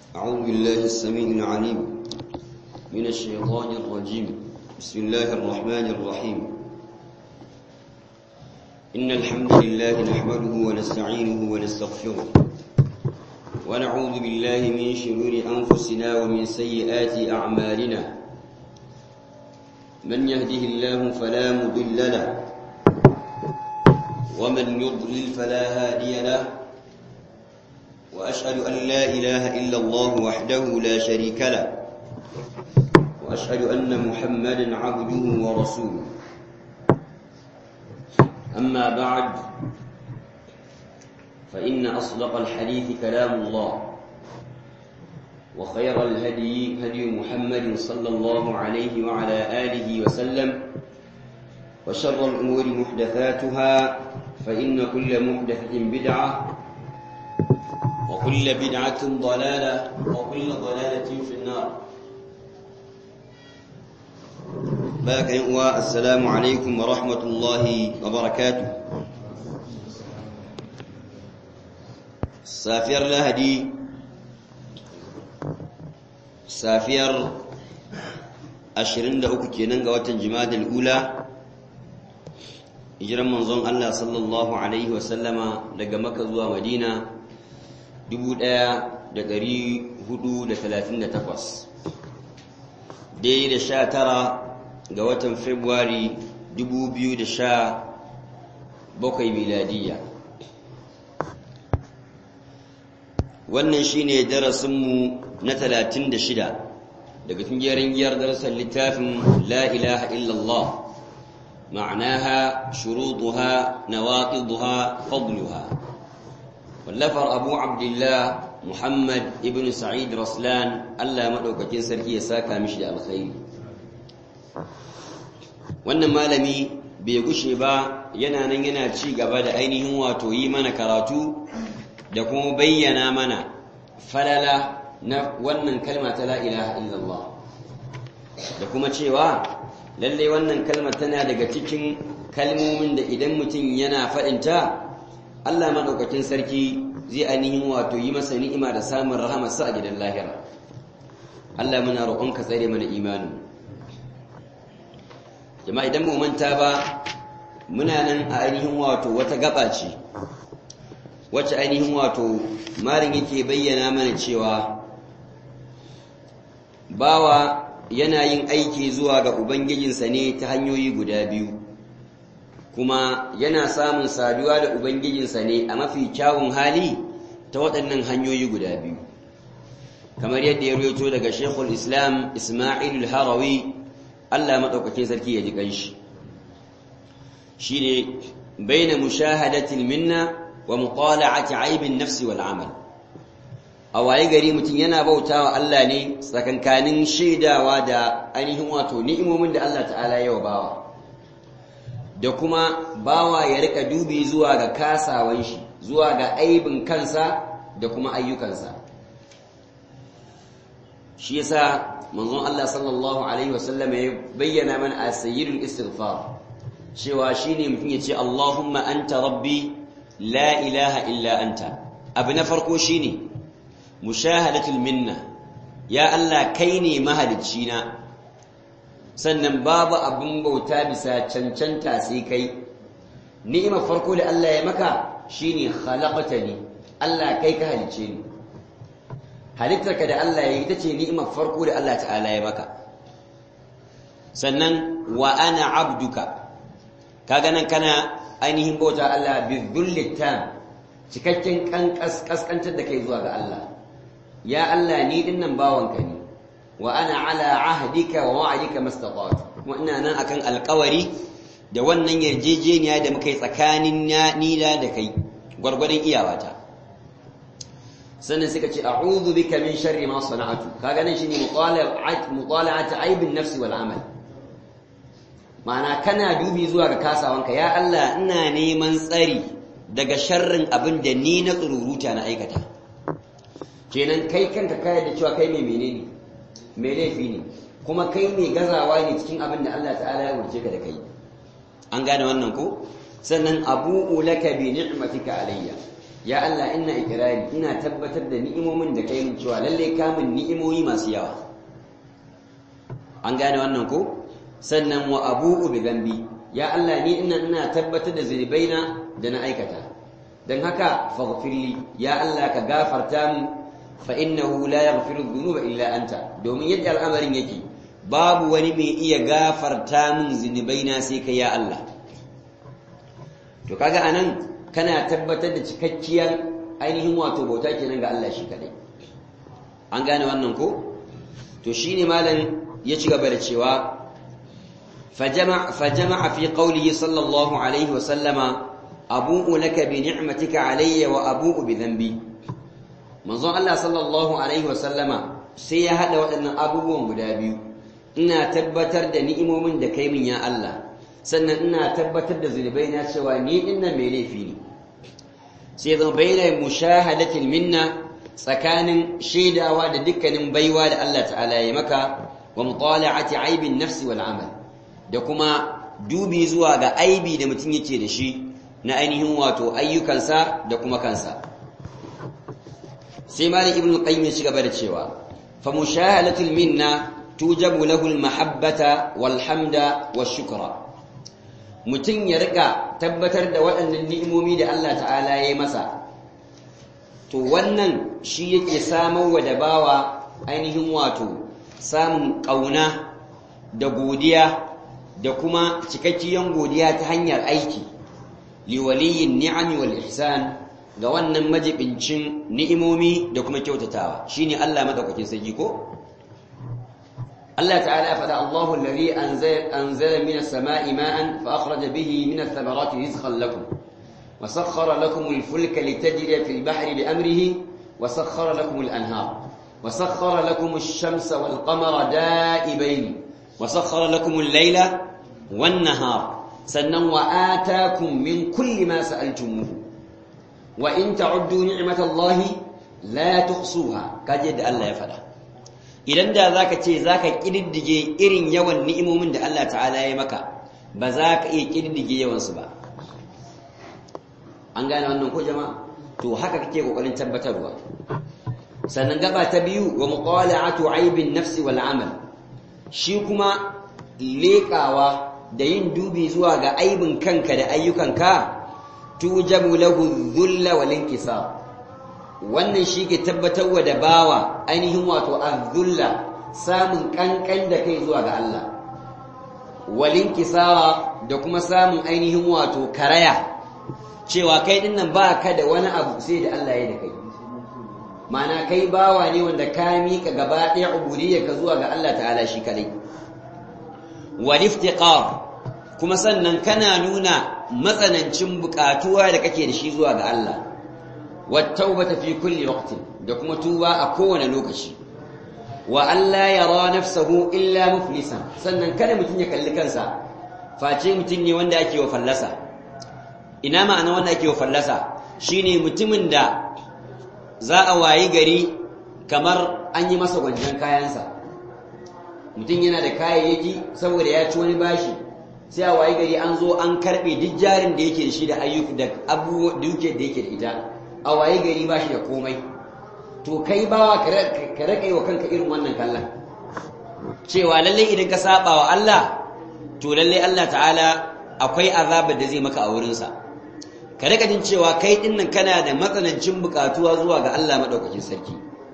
أعوذ بالله السميع العليم من الشيطان الرجيم بسم الله الرحمن الرحيم إن الحمد لله نحمده ونستعينه ونستغفره ونعوذ بالله من شرور أنفسنا ومن سيئات أعمالنا من يهده الله فلا مضل له ومن يضلل فلا هادي له وأشهد أن لا إله إلا الله وحده لا شريك له وأشهد أن محمدا عبده ورسوله أما بعد فإن أصدق الحديث كلام الله وخير الهدي هدي محمد صلى الله عليه وعلى آله وسلم وشر الأمور محدثاتها فإن كل محدثة بدعة وكل بدعة ضلالة وكل ضلالة في النار باك السلام عليكم ورحمة الله وبركاته safiyar lahadi safiyar 23 kenan ga watan jimadal ula hijiran manzon Allah sallallahu alaihi wasallama daga maka zuwa madina 1438 dai da sha tara ga watan februari 2017 miladiyya wannan shine darasinmu na 36 daga cikin giyar darasin littafin la ilaha illallah ma'anaha shurutuha nawaqiduha fadluha wallafar abu abdullah muhammad ibn sa'id raslan Allah madaukakin sarki ya saka mishi da alkhairi wannan malami bai gushe ba yana nan yana ci gaba da ainihin wato yi mana karatu da kuma bayyana mana falala na wannan kalma ta la ilaha illallah da kuma cewa lalle wannan kalma tana daga cikin kalmomin da idan mutum yana faɗinta Allah maɗaukakin sarki zai ainihin wato yi masa ni'ima da samun rahamarsa a gidan lahira Allah muna roƙonka tsare mana imanin jama'a idan mu manta ba muna nan a ainihin wato wata gaba ce wacce ainihin wato marin yake bayyana mana cewa bawa yana yin aiki zuwa ga ubangijinsa ne ta hanyoyi guda biyu kuma yana samun saduwa da ubangijinsa ne a mafi kyawun hali ta waɗannan hanyoyi guda biyu kamar yadda ya rubuto daga shekul islam ismailul harawi allah maɗaukakin sarki ya ji ƙanshi shi ne bai na mushahadatil minna wa mutala'ati aibin nafsi wal amal a waye gari mutum yana bautawa Allah ne tsakankanin shaidawa da ainihin wato ni'imomin da Allah ta'ala ya wa bawa da kuma bawa ya rika dubi zuwa ga kasawan shi zuwa ga aibin kansa da kuma ayyukansa shi yasa manzon Allah sallallahu alaihi wasallam ya bayyana mana a sayyidul istighfar cewa shine mutum ya ce Allahumma anta rabbi la ilaha illa anta abu na farko shine mushahadatul minna ya Allah kai ne mahalicci na sannan babu abin bauta bisa cancanta sai kai ni'imar farko da Allah ya maka shine khalaqatani Allah kai ka halicce ni halittarka da Allah ya yi ita ce ni'imar farko da Allah ta'ala ya maka sannan wa ana abduka kaga nan kana ainihin bauta Allah bi dhullitan cikakken kaskantar da kai zuwa ga Allah ya Allah ni dinnan bawanka ne wa ana ala ahdika wa wa'dika mastata'tu kuma ina nan akan alƙawari da wannan yarjejeniya da muka yi tsakanin ni da da kai gwargwadon iyawata sannan suka ce a'udhu bika min sharri ma sana'tu kaga nan shine mutala'at mutala'at aibin nafsi wal amal ma'ana kana dubi zuwa ga kasawanka ya Allah ina neman tsari daga sharrin abin da ni na tsururuta na aikata kenan kai kanka kayar da cewa kai mai menene mai laifi ne kuma kai mai gazawa ne cikin abin da Allah ta'ala ya wurce ka da kai an gane wannan ko sannan abu'u laka bi ni'matika alayya ya Allah ina ikirari ina tabbatar da ni'imomin da kai min cewa lalle ka min ni'imomi masu yawa an gane wannan ko sannan wa abu'u bi dhanbi ya Allah ni ina ina tabbatar da zunubaina da na aikata dan haka faghfirli ya Allah ka gafarta min fa innahu la yaghfiru dhunuba illa anta domin yadda al'amarin yake babu wani mai iya gafarta min zunubaina sai kai ya Allah to kaga anan kana tabbatar da cikakkiyar ainihin wato bauta kenan ga Allah shi kadai an gane wannan ko to shine malam ya ci gaba da cewa fajama fajama fi qawlihi sallallahu alaihi wa sallama abu'u laka bi ni'matika alayya wa abu'u bi dhanbi manzon Allah sallallahu alaihi wa sallama sai ya hada waɗannan abubuwan guda biyu ina tabbatar da ni'imomin da kai min ya Allah sannan ina tabbatar da zunubai na cewa ni dinnan mai laifi ne sai zama bayyana mushahadatil minna tsakanin shaidawa da dukkanin baiwa da Allah ta'ala ya maka wa mutala'ati aibin nafsi wal amal da kuma dubi zuwa ga aibi da mutum yake da shi na ainihin wato ayyukansa da kuma kansa sai malik ibn qayyim ya ci gaba da cewa fa mushahadatul minna tujabu lahu al mahabbata wal hamda wash shukra mutum ya rika tabbatar da waɗannan ni'imomi da Allah ta'ala ya yi masa to wannan shi yake samar wa da bawa ainihin wato samun ƙauna da godiya da kuma cikakkiyan godiya ta hanyar aiki liwaliyin ni'ami wal ihsan ga wannan majibincin ni'imomi da kuma kyautatawa shine Allah madaukakin sarki ko الله تعالى فدع الله الذي أنزل, أنزل من السماء ماء فأخرج به من الثمرات رزقا لكم وسخر لكم الفلك لتجري في البحر بأمره وسخر لكم الأنهار وسخر لكم الشمس والقمر دائبين وسخر لكم الليل والنهار سنا وآتاكم من كل ما سألتموه وإن تعدوا نعمة الله لا تحصوها كجد الله يفعله idan da zaka ce zaka kididdige irin yawan ni'imomin da Allah ta'ala ya maka ba za ka iya kididdige yawan su ba an gane wannan ko jama'a to haka kake kokarin tabbatarwa sannan gaba ta biyu wa muqala'atu aibin nafsi wal amal shi kuma leƙawa da yin dubi zuwa ga aibin kanka da ayyukanka tujabu lahu dhulla wal inkisar wannan shi ke tabbatarwa da bawa ainihin wato azzulla samun kankan da kai zuwa ga Allah walin kisara da kuma samun ainihin wato karaya cewa kai din nan ba ka da wani abu sai da Allah ya da kai mana kai bawa ne wanda ka miƙa gaba ɗaya ubudiyya ka zuwa ga Allah ta'ala shi kadai wal iftiqar kuma sannan kana nuna matsanancin bukatuwa da kake da shi zuwa ga Allah والتوبة في كل وقت دكما توبة أكون لوكشي وأن لا يرى نفسه إلا مفلسا سنن كان متن يكل كنسا فاتي متن وندا أكي وفلسا إنما أنا وندا أكي وفلسا شيني متمن دا za a wayi gari kamar an yi masa gwanjan kayansa mutum yana da kayayyaki saboda ya ci wani bashi sai a wayi gari an zo an karbe duk jarin da yake da shi da ayyuka da abubuwa duke da yake da ita a waye gari ba shi da komai to kai bawa ka raka wa kanka irin wannan kallon cewa lalle idan ka saba wa Allah to lalle Allah ta'ala akwai azabar da zai maka a wurinsa ka rika jin cewa kai dinnan kana da matsanancin bukatuwa zuwa ga Allah madaukakin sarki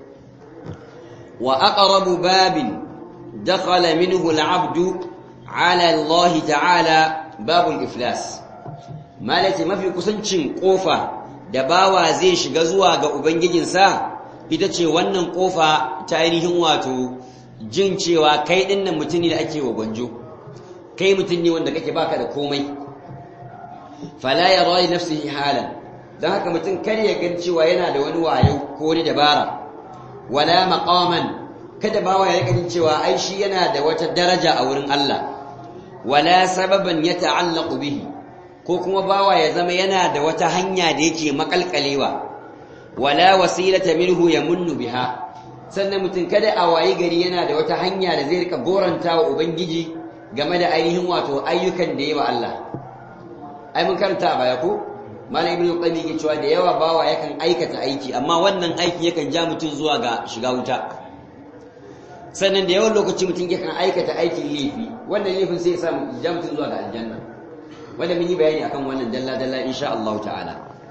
wa aqrabu babin dakhala minhu al-'abdu 'ala Allah ta'ala babul iflas malati mafi kusancin kofa da bawa zai shiga zuwa ga Ubangijinsa ita ce wannan ƙofa ta ainihin wato jin cewa kai ɗinnan mutum ne da ake wa gwanjo kai mutum ne wanda kake baka da komai fala ya rayu nafsihi halan don haka mutum kar ya gan cewa yana da wani wayo ko wani dabara wala maqaman kada bawa ya ganin cewa ai shi yana da wata daraja a wurin Allah wala sababan ya ta'allaqu bihi ko kuma bawa ya zama yana da wata hanya da yake makalkalewa wala wasilata minhu yamunnu biha sannan mutum kada a wayi gari yana da wata hanya da zai rika goranta wa ubangiji game da ainihin wato ayyukan da yawa Allah ai mun karanta a baya ko malam ibnu qayyim yake cewa da yawa bawa yakan aikata aiki amma wannan aiki yakan ja mutum zuwa ga shiga wuta sannan da yawan lokaci mutum yakan aikata aikin laifi wannan laifin sai ya sa ja mutum zuwa ga aljanna wanda mun yi bayani akan wannan dalla dalla insha Allah ta'ala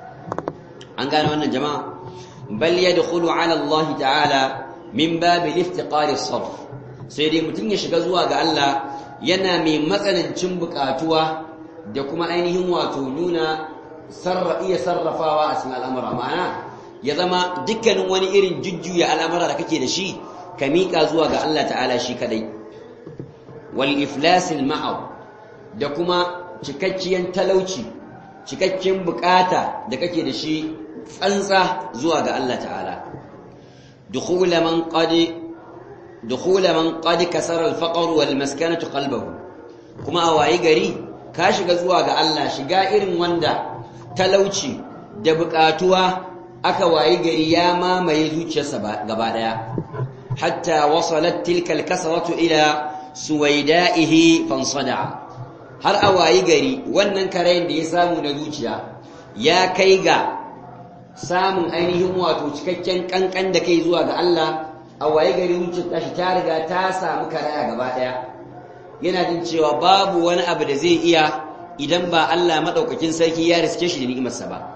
an gane wannan jama'a bal yadkhulu ala Allah ta'ala min bab al-iftiqar as-sarf sai dai mutum ya shiga zuwa ga Allah yana mai matsanancin bukatuwa da kuma ainihin wato nuna iya sarrafawa a cikin al'amura ma'ana ya zama dukkanin wani irin jujjuya al'amura da kake da shi ka miƙa zuwa ga Allah ta'ala shi kadai wal iflasil ma'aw da kuma cikakkiyar talauci cikakken bukata da kake da shi tsantsa zuwa ga Allah ta'ala dukhula man qad dukhula man qad kasara al-faqr wal maskanatu qalbahu kuma a wayi gari ka shiga zuwa ga Allah shiga irin wanda talauci da bukatuwa aka wayi gari ya mamaye zuciyarsa gaba daya hatta wasalat tilka al-kasratu ila suwaida'ihi fansada har a wayi gari wannan karayin da ya samu na zuciya ya kai ga samun ainihin wato cikakken kankan da kai zuwa ga Allah a waye gari zuciyar tashi ta riga ta samu karaya gaba daya yana jin cewa babu wani abu da zai iya idan ba Allah madaukakin sarki ya riske shi da ni'imarsa ba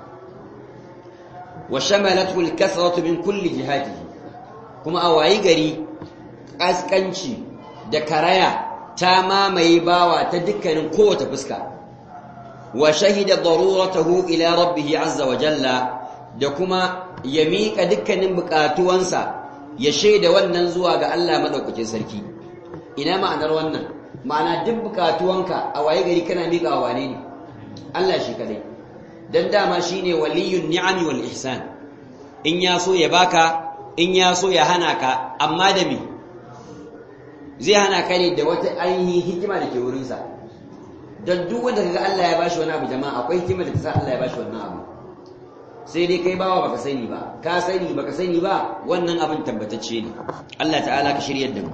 wa shamalathu al-kasratu min kulli jihatihi kuma a waye gari kaskanci da karaya ta mamaye bawa ta dukkanin kowace fuska wa shahida daruratahu ila rabbih azza wa jalla da kuma ya miƙa dukkanin buƙatuwansa ya shaida wannan zuwa ga Allah madaukakin sarki ina ma'anar wannan ma'ana duk buƙatuwanka a waye gari kana miƙa wa wane ne Allah shi kadai dan dama shine waliyun ni'ami wal ihsan in ya so ya baka in ya so ya hana ka amma da me zai hana ka ne da wata ainihin hikima da ke wurinsa don duk wanda kaga Allah ya bashi wani abu jama'a akwai hikima da ta sa Allah ya bashi wannan abu sai dai kai bawa baka sani ba ka sani baka sani ba wannan abin tabbatacce ne Allah ta'ala ka shiryar da mu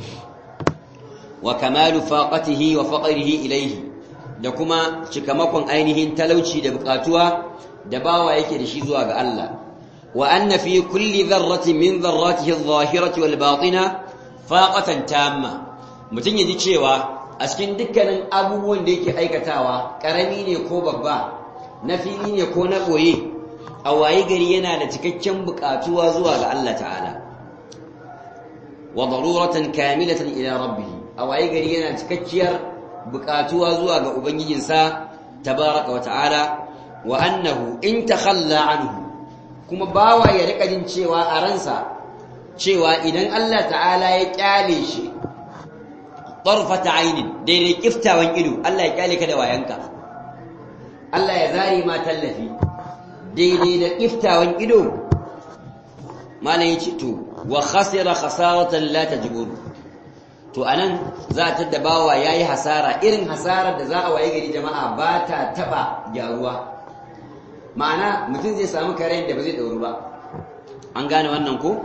wa kamalu faqatihi wa faqrihi ilayhi da kuma cikamakon ainihin talauci da bukatuwa da bawa yake da shi zuwa ga Allah wa anna fi kulli dharratin min dharratihi adh-dhahirati wal batina faqatan tamma mutun yaji cewa a cikin dukkanin abubuwan da yake aikatawa karami ne ko babba na fili ne ko na boye a waye gari yana da cikakken bukatuwa zuwa ga Allah ta'ala wa daruratan kamilatan ila rabbih a waye gari yana cikakkiyar bukatuwa zuwa ga ubangijinsa tabaraka wa ta'ala wa annahu in takhalla anhu kuma bawa ya rika jin cewa a ransa cewa idan Allah ta'ala ya kyale shi tarfata ainin daidai kiftawan ido Allah ya kyale ka da wayanka Allah ya zari ma tallafi daidai da kiftawan ido malam yace to wa khasira khasaratan la tajbur to anan za ta dabawa yayi hasara irin hasarar da za a waye gari jama'a ba ta taba gyaruwa ma'ana mutum zai samu karen da ba zai dauru ba an gane wannan ko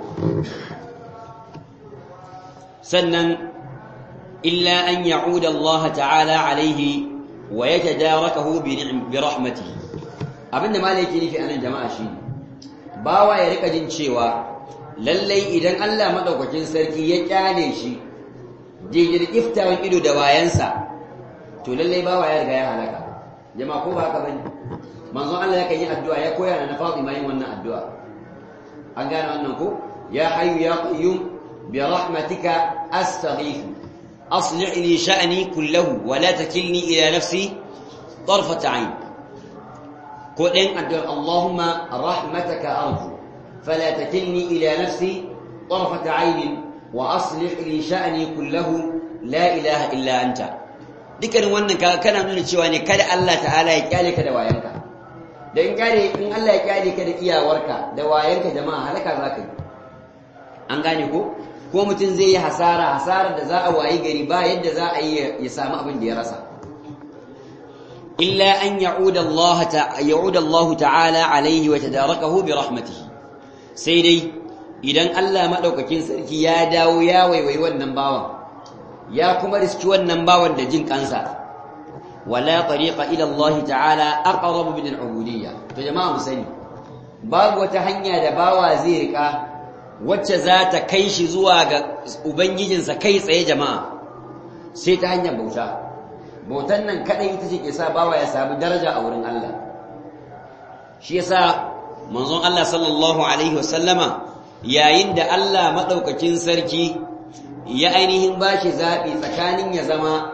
sannan illa an ya'uda Allah ta'ala alaihi wa yatadarakahu bi rahmatihi abinda malai yake nufi anan jama'a shi bawa ya rika jin cewa lallai idan Allah madaukakin sarki ya kyale shi jijir iftawan ido da wayansa to lallai bawa ya riga ya halaka jama'a ko ba haka bane manzon Allah yakan yi addu'a ya koya na Fatima yin wannan addu'a an gane wannan ko ya hayyu ya qayyum bi rahmatika astaghith aslih li sha'ni kullahu wa la takilni ila nafsi طرفة عين ko ɗayan addu'ar Allahumma rahmataka arju fala takilni ila nafsi طرفة عين wa aslih li sha'ni kullahu la ilaha illa anta dukkanin wannan kana nuna cewa ne kada Allah ta'ala ya kyale ka da wayanka da in kyale in Allah ya kyale ka da iyawarka da wayanka jama'a halaka zaka yi an gane ko ko mutum zai yi hasara hasarar da za a wayi gari ba yadda za a yi ya samu abin da ya rasa illa an ya'uda Allah ya'uda Allah ta'ala alaihi wa tadarakahu bi rahmatihi sai dai idan Allah madaukakin sarki ya dawo ya waiwayi wannan bawan ya kuma riski wannan bawan da jin kansa wala tariqa ila Allah ta'ala aqrab min al-ubudiyya to jama'a mu sani babu wata hanya da bawa zai rika wacce za ta kai shi zuwa ga ubangijinsa kai tsaye jama'a sai ta hanyar bauta bautan nan kadai ita ce ke sa bawa ya samu daraja a wurin Allah shi yasa manzon Allah sallallahu alaihi wasallama yayin da Allah madaukakin sarki ya ainihin bashi zabi tsakanin ya zama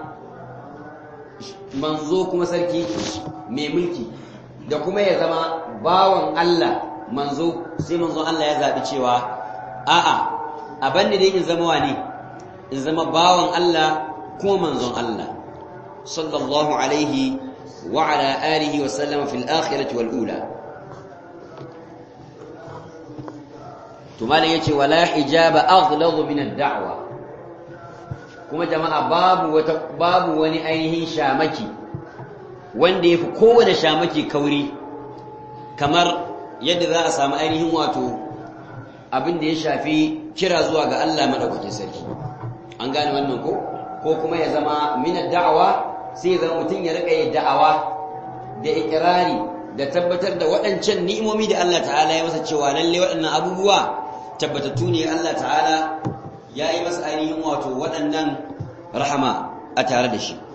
manzo kuma sarki mai mulki da kuma ya zama bawan Allah manzo sai manzon Allah ya zabi cewa a'a abin da in zama wani in zama bawan Allah kuma manzon Allah sallallahu alaihi wa ala alihi wa sallama fil akhirati wal ula to malam yace wala hijaba aghladu min ad-da'wa kuma jama'a babu wata babu wani ainihin shamaki wanda yafi kowane shamaki kauri kamar yadda za a samu ainihin wato abin da ya shafi kira zuwa ga Allah madaukakin sarki an gane wannan ko ko kuma ya zama min ad-da'wa sai ya zama mutum ya rika yin da'awa da ikrari da tabbatar da waɗancan ni'imomi da Allah ta'ala ya masa cewa lalle waɗannan abubuwa tabbatattu ne Allah ta'ala ya yi masa ainihin wato waɗannan rahama a tare da shi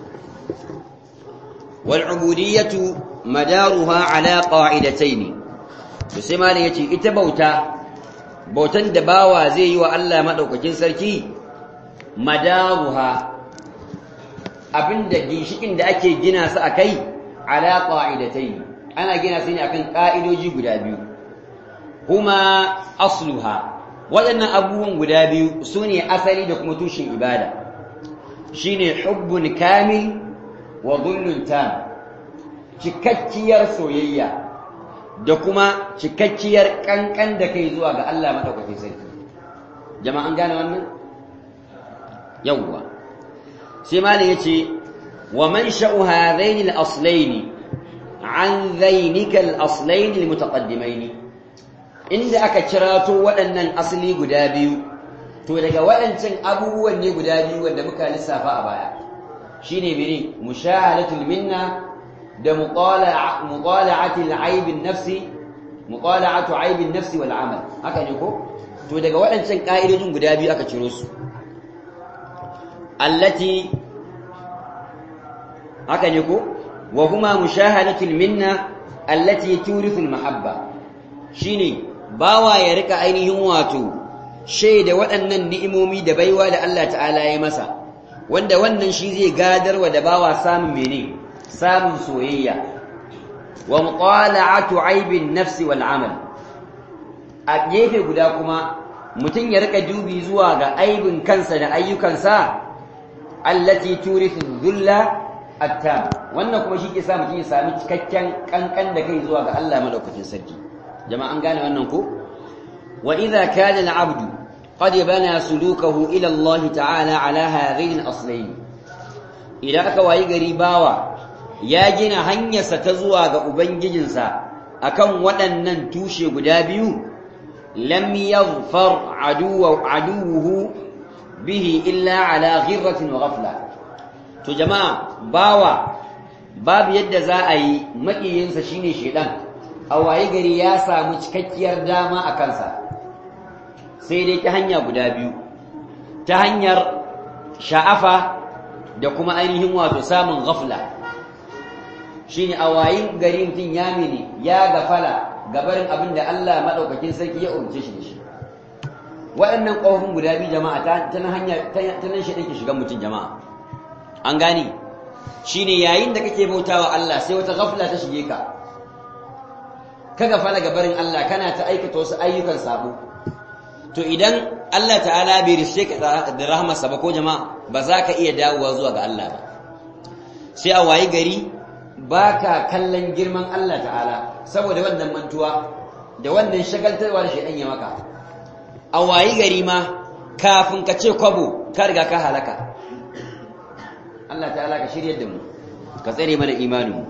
wal ubudiyatu madaruha ala qa'idatayn to sai malai yace ita bauta bautan da bawa zai yi wa Allah madaukakin sarki madaruha abinda ginshikin da ake gina su akai ala qa'idatayn ana gina su ne akan ka'idoji guda biyu huma asluha waɗannan abubuwan guda biyu su ne asali da kuma tushen ibada shine hubbun kamil wa dhullun tam cikakkiyar soyayya da kuma cikakkiyar kankan da kai zuwa ga Allah madaukakin sarki jama'an gane wannan yawwa sai malam yace wa man sha'u hadaini al-aslaini an dhainika al-aslaini al-mutaqaddimaini inda aka kirato waɗannan asali guda biyu to daga waɗancan abubuwan ne guda biyu wanda muka lissafa a baya shine mene mushahadatul minna da muqala'atul aibin nafsi muqala'atu aibin nafsi wal amal haka ne ko to daga waɗancan ka'idojin guda biyu aka ciro su allati haka ne ko wa huma mushahadatul minna allati turithu al mahabba shine bawa ya rika ainihin wato shaida waɗannan ni'imomi da baiwa da Allah ta'ala ya masa wanda wannan shi zai gadarwa da bawa samun mene samun soyayya wa muqala'atu aibin nafsi wal amal a gefe guda kuma mutum ya rika dubi zuwa ga aibin kansa da ayyukansa allati turithu dhulla attam wannan kuma shi ke sa mutum ya sami cikakken kankan da kai zuwa ga Allah madaukakin sarki jama'a an gane wannan ko wa idza kana al-'abdu qad bana sulukahu ila Allah ta'ala ala hadhihi al-aslayn idan aka wayi gari bawa ya gina hanyarsa ta zuwa ga ubangijinsa akan waɗannan tushe guda biyu lam yaghfar aduwa aduwuhu bihi illa ala ghirratin wa ghafla to jama'a bawa babu yadda za a yi makiyinsa shine shedan a waye gari ya samu cikakkiyar dama a kansa sai dai ta hanya guda biyu ta hanyar sha'afa da kuma ainihin wato samun ghafla shine a wayin gari mutum ya mene ya gafala gabarin abin da Allah madaukakin sarki ya umarce shi da shi waɗannan ƙofofin guda biyu jama'a ta nan hanya ta nan shi ke shigan mutum jama'a an gane shine yayin da kake bautawa Allah sai wata ghafla ta shige ka ka gafala gabarin Allah kana ta aikata wasu ayyukan sabo to idan Allah ta'ala bai rishe ka da rahmarsa ba ko jama'a ba za ka iya dawowa zuwa ga Allah ba sai a wayi gari baka kallon girman Allah ta'ala saboda wannan mantuwa da wannan shagaltarwa da shaidan ya maka a wayi gari ma kafin ka ce kwabo ka riga ka halaka Allah ta'ala ka shirya da mu ka tsare mana imanin mu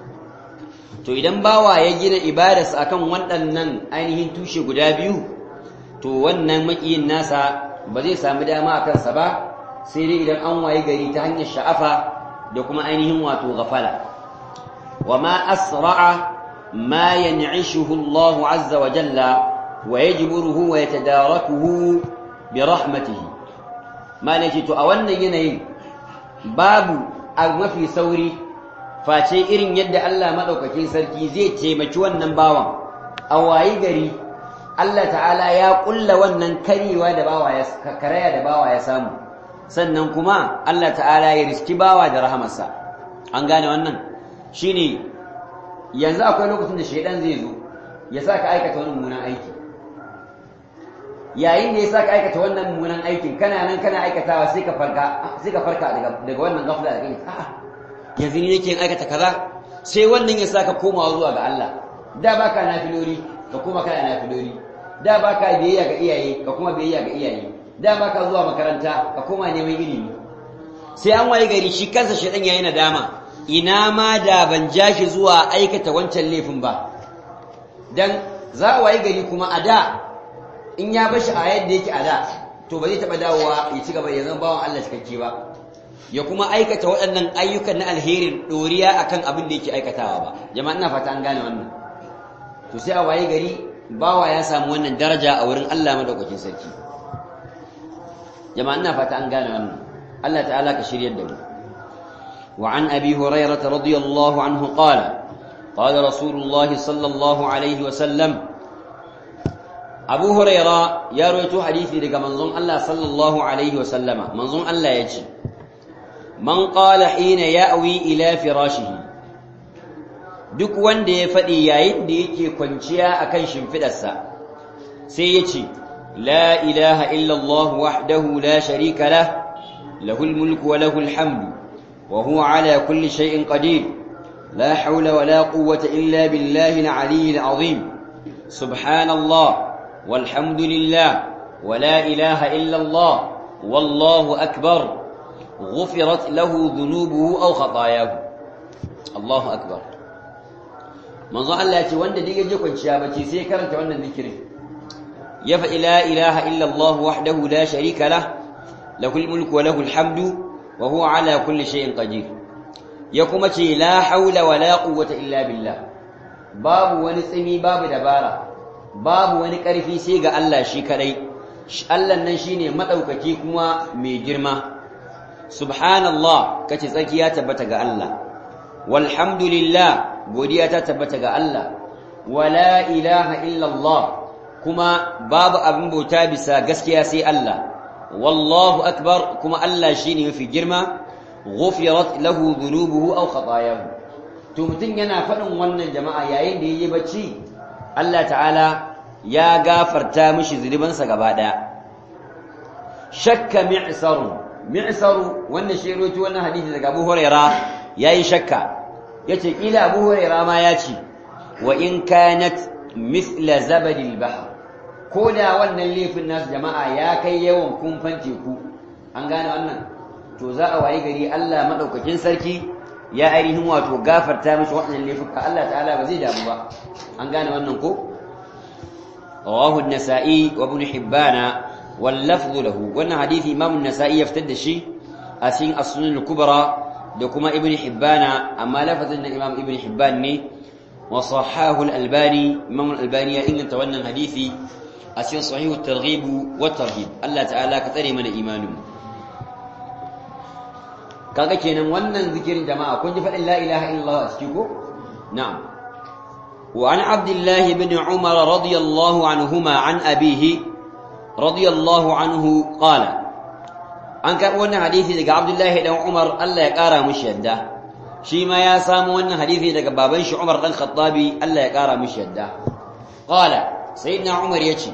to idan bawa ya gina ibadarsa akan waɗannan ainihin tushe guda biyu to wannan makiyin nasa ba zai samu dama a kansa ba sai dai idan an waye gari ta hanyar sha'afa da kuma ainihin wato gafala wa ma asra'a ما ينعشه الله عز وجل ويجبره ويتداركه برحمته ما نجي to a wannan yanayin babu a mafi sauri face irin yadda Allah madaukakin sarki zai taimaki wannan bawan a wayi gari Allah ta'ala ya kulla wannan karewa da bawa ya karaya da bawa ya samu sannan kuma Allah ta'ala ya riski bawa da rahamarsa an gane wannan shine yanzu akwai lokacin da shaidan zai zo ya sa ka aikata wani mummunan aiki yayin da ya sa ka aikata wannan mummunan aikin kana nan kana aikatawa sai ka farka sai ka farka daga daga wannan gafla da kai a'a yanzu ni nake yin aikata kaza sai wannan ya sa ka komawa zuwa ga Allah da baka nafilori ka koma kana nafilori da baka biyayya ga iyaye ka kuma biyayya ga iyaye da baka zuwa makaranta ka koma neman ilimi sai an waye gari shi kansa shaidan yayi nadama ina ma da ban ja shi zuwa aikata wancan laifin ba dan za a waye gari kuma a da in ya bashi a yadda yake a da to ba zai taɓa dawowa ya ci gaba ya zama bawan Allah cikakke ba ya kuma aikata waɗannan ayyukan na alherin ɗoriya akan abin da yake aikatawa ba jama'a ina fata an gane wannan to sai a waye gari bawa ya samu wannan daraja a wurin Allah madaukakin sarki jama'a ina fata an gane wannan Allah ta'ala ka shiryar da mu وعن أبي هريرة رضي الله عنه قال قال رسول الله صلى الله عليه وسلم أبو هريرة يروي حديثي لك منظوم الله صلى الله عليه وسلم منظوم الله يجي من قال حين يأوي إلى فراشه duk wanda ya faɗi yayin da yake kwanciya akan shimfidarsa sai ya ce la ilaha illallah wahdahu la sharika lah lahul mulku wa lahul hamdu وهو على كل شيء قدير لا حول ولا قوة إلا بالله العلي العظيم سبحان الله والحمد لله ولا إله إلا الله والله أكبر غفرت له ذنوبه أو خطاياه الله أكبر من ظن الله وند دي يجي kwanciya bace sai karanta wannan zikirin ya fa la ilaha illa Allah wahdahu la sharika lah lahul mulku wa lahul hamdu وهو على كل شيء قدير يكما تي لا حول ولا قوة إلا بالله باب ونسمي باب دبارة باب ونكرفي سيغا الله شكري الله نشيني مدوككي كما ميجرما سبحان الله كتي تسكيا تبتغى الله والحمد لله بوديا تبتغى الله ولا إله إلا الله كما باب أبن بوتابسا قسكيا سي الله والله أكبر كما ألا شيني في جرمة غفرت له ذنوبه أو خطاياه تمتن ينا فنن ون جماعة ياين دي يبتشي الله تعالى يا غافر تامش ذنبا سقبادا شك معسر معسر ون شيروت ون حديث لك أبو هريرة ياي شك يتي إلى أبو هريرة ما ياتي وإن كانت مثل زبد البحر ko da wannan laifin nasu jama'a ya kai yawan kumfan teku an gane wannan to za a wayi gari Allah madaukakin sarki ya ainihin wato gafarta mishi waɗannan laifuka Allah ta'ala ba zai damu ba an gane wannan ko rawahu an-nasa'i wa ibn hibbana wal lafdhu lahu wannan hadisi imam an-nasa'i ya fitar da shi a cikin as-sunan al-kubra da kuma ibn hibbana amma lafazin na imam ibn hibban ne wa sahahu al-albani imam al-albani ya inganta wannan hadisi a cikin sahihu targhib wa tarhib Allah ta'ala ka tsare mana imanin kaga kenan wannan zikirin jama'a kun ji fadin la ilaha illallah a ciki ko na'am wa an abdullah ibn umar radiyallahu anhuma an abihi radiyallahu anhu qala an karɓi wannan hadisi daga abdullah dan umar Allah ya ƙara mishi yadda shi ma ya samu wannan hadisi daga baban shi umar dan khattabi Allah ya ƙara mishi yadda qala sayyidina umar yace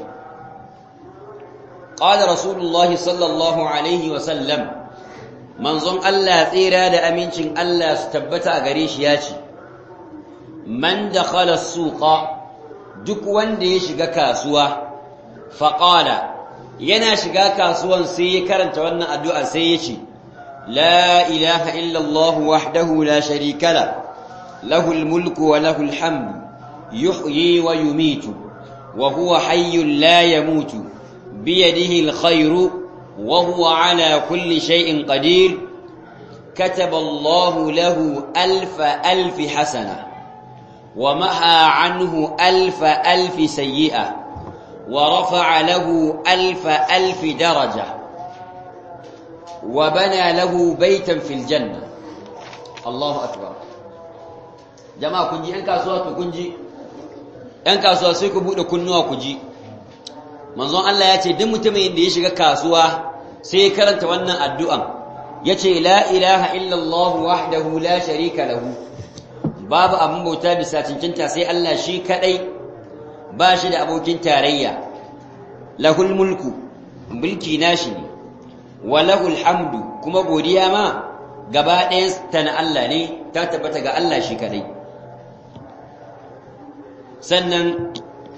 قال رسول الله صلى الله عليه وسلم منظم الله tsira da amincin Allah su tabbata a gare shi yace man dakhala as-suqa duk wanda ya shiga kasuwa faqala yana shiga kasuwan sai ya karanta wannan addu'a sai yace la ilaha illa Allah wahdahu la sharika la lahul mulku wa lahul hamdu yuhyi wa yumitu wa huwa hayyun la yamutu بيده الخير وهو على كل شيء قدير كتب الله له ألف ألف حسنة wa maha anhu alfa alfi sayyi'a wa rafa'a lahu alfa alfi daraja wa bana lahu baitan fil janna Allahu akbar jama'a kun ji ‘yan kasuwa to kun ji ‘yan kasuwa sai ku buɗe kunnuwa ku ji manzon Allah ya ce duk mutumin da ya shiga kasuwa sai ya karanta wannan addu'an ya ce la ilaha illallah wahdahu la sharika lahu babu abin bauta bisa cincinta sai Allah shi kaɗai ba shi da abokin tarayya lahul mulku mulki nashi ne wa lahul hamdu kuma godiya ma gaba ɗayan ta na Allah ne ta tabbata ga Allah shi kaɗai sannan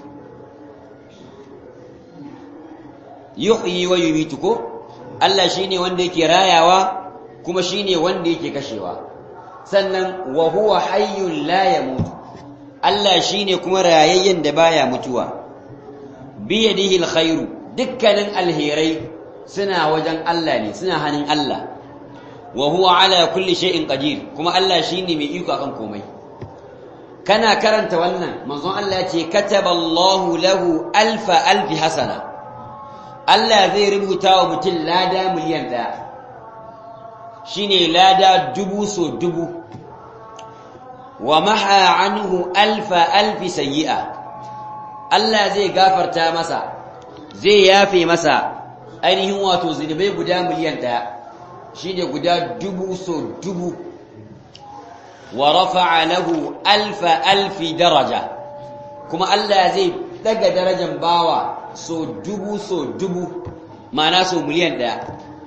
yuhyi wa yumitu ko Allah shine wanda yake rayawa kuma shine wanda yake kashewa sannan wa huwa hayyun la yamut Allah shine kuma rayayyen da baya mutuwa bi yadihi alkhairu dukkanin alherai suna wajen Allah ne suna hannun Allah wa huwa ala kulli shay'in qadir kuma Allah shine mai iko akan komai kana karanta wannan manzon Allah ya ce kataballahu lahu alfa alfi hasana Allah zai rubuta wa mutum lada miliyan ɗaya shine lada dubu so dubu wa maha anhu alfa alfi sayyi'a Allah zai gafarta masa zai yafe masa ainihin wato zunubai guda miliyan ɗaya shine guda dubu so dubu wa rafa'a lahu alfa alfi daraja kuma Allah zai daga darajar bawa so dubu so dubu ma'ana so miliyan ɗaya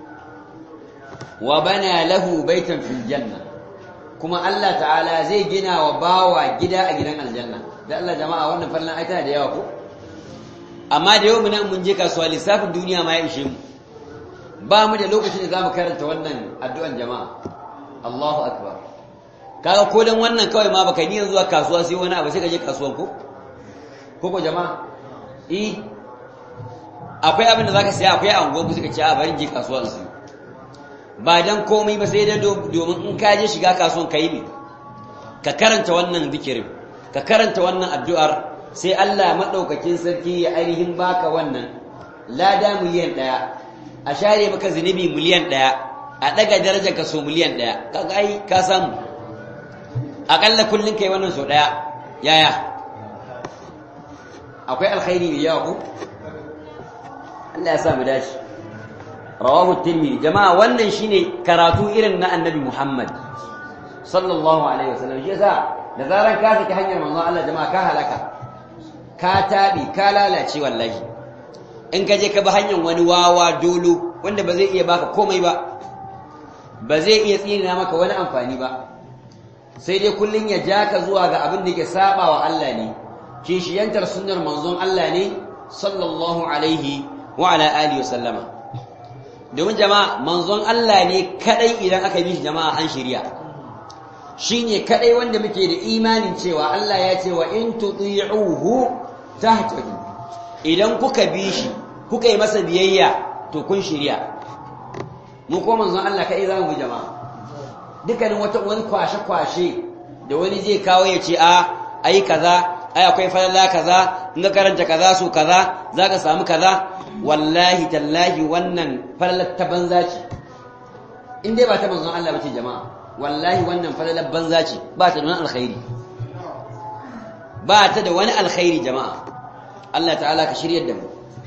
wa bana lahu baitan fil janna kuma Allah ta'ala zai gina wa bawa gida a gidan aljanna da Allah jama'a wannan fallan ai tana da yawa ko amma da yau nan mun je kasuwa lissafin duniya ma ya ishe mu ba mu da lokacin da zamu karanta wannan addu'an jama'a Allahu akbar kaga ko dan wannan kawai ma baka niyan zuwa kasuwa sai wani abu sai ka je kasuwan ko ko ko jama'a eh akwai abin da zaka saya akwai anguwa ku suka ce a bari je kasuwa su ba dan komai ba sai dai domin in ka je shiga kasuwan ka yi ka karanta wannan zikirin ka karanta wannan addu'ar sai Allah madaukakin sarki ya ainihin baka wannan lada miliyan ɗaya a share maka zunubi miliyan ɗaya a daga darajar ka so miliyan ɗaya kaga ai ka samu akalla kullun kai wannan so ɗaya yaya akwai alkhairi mai yawa ko Allah ya sa mu dace rawahu tirmidhi jama'a wannan shine karatu irin na annabi Muhammad sallallahu alaihi wasallam shi yasa da zaran ka saki hanyar manzon Allah jama'a ka halaka ka tabi ka lalace wallahi in ka je ka bi hanyar wani wawa dolo wanda ba zai iya baka komai ba ba zai iya tsina maka wani amfani ba sai dai kullun ya ja ka zuwa ga abin da yake saba wa Allah ne kishiyantar sunnar manzon Allah ne sallallahu alaihi wa ala alihi wasallama domin jama'a manzon Allah ne kadai idan aka bi shi jama'a an shirya shine kadai wanda muke da imanin cewa Allah ya ce wa in tuti'uhu tahtadu idan kuka bi shi kuka yi masa biyayya to kun shirya mu ko manzon Allah kadai zamu bi jama'a dukkanin wata wani kwashe kwashe da wani zai kawo ya ce a ai kaza ai akwai falala kaza in ka karanta kaza so kaza zaka samu kaza wallahi tallahi wannan falalar ta banza ce in dai ba ta manzon Allah bace jama'a wallahi wannan falalar banza ce ba ta da wani alkhairi ba ta da wani alkhairi jama'a Allah ta'ala ka shiryar da mu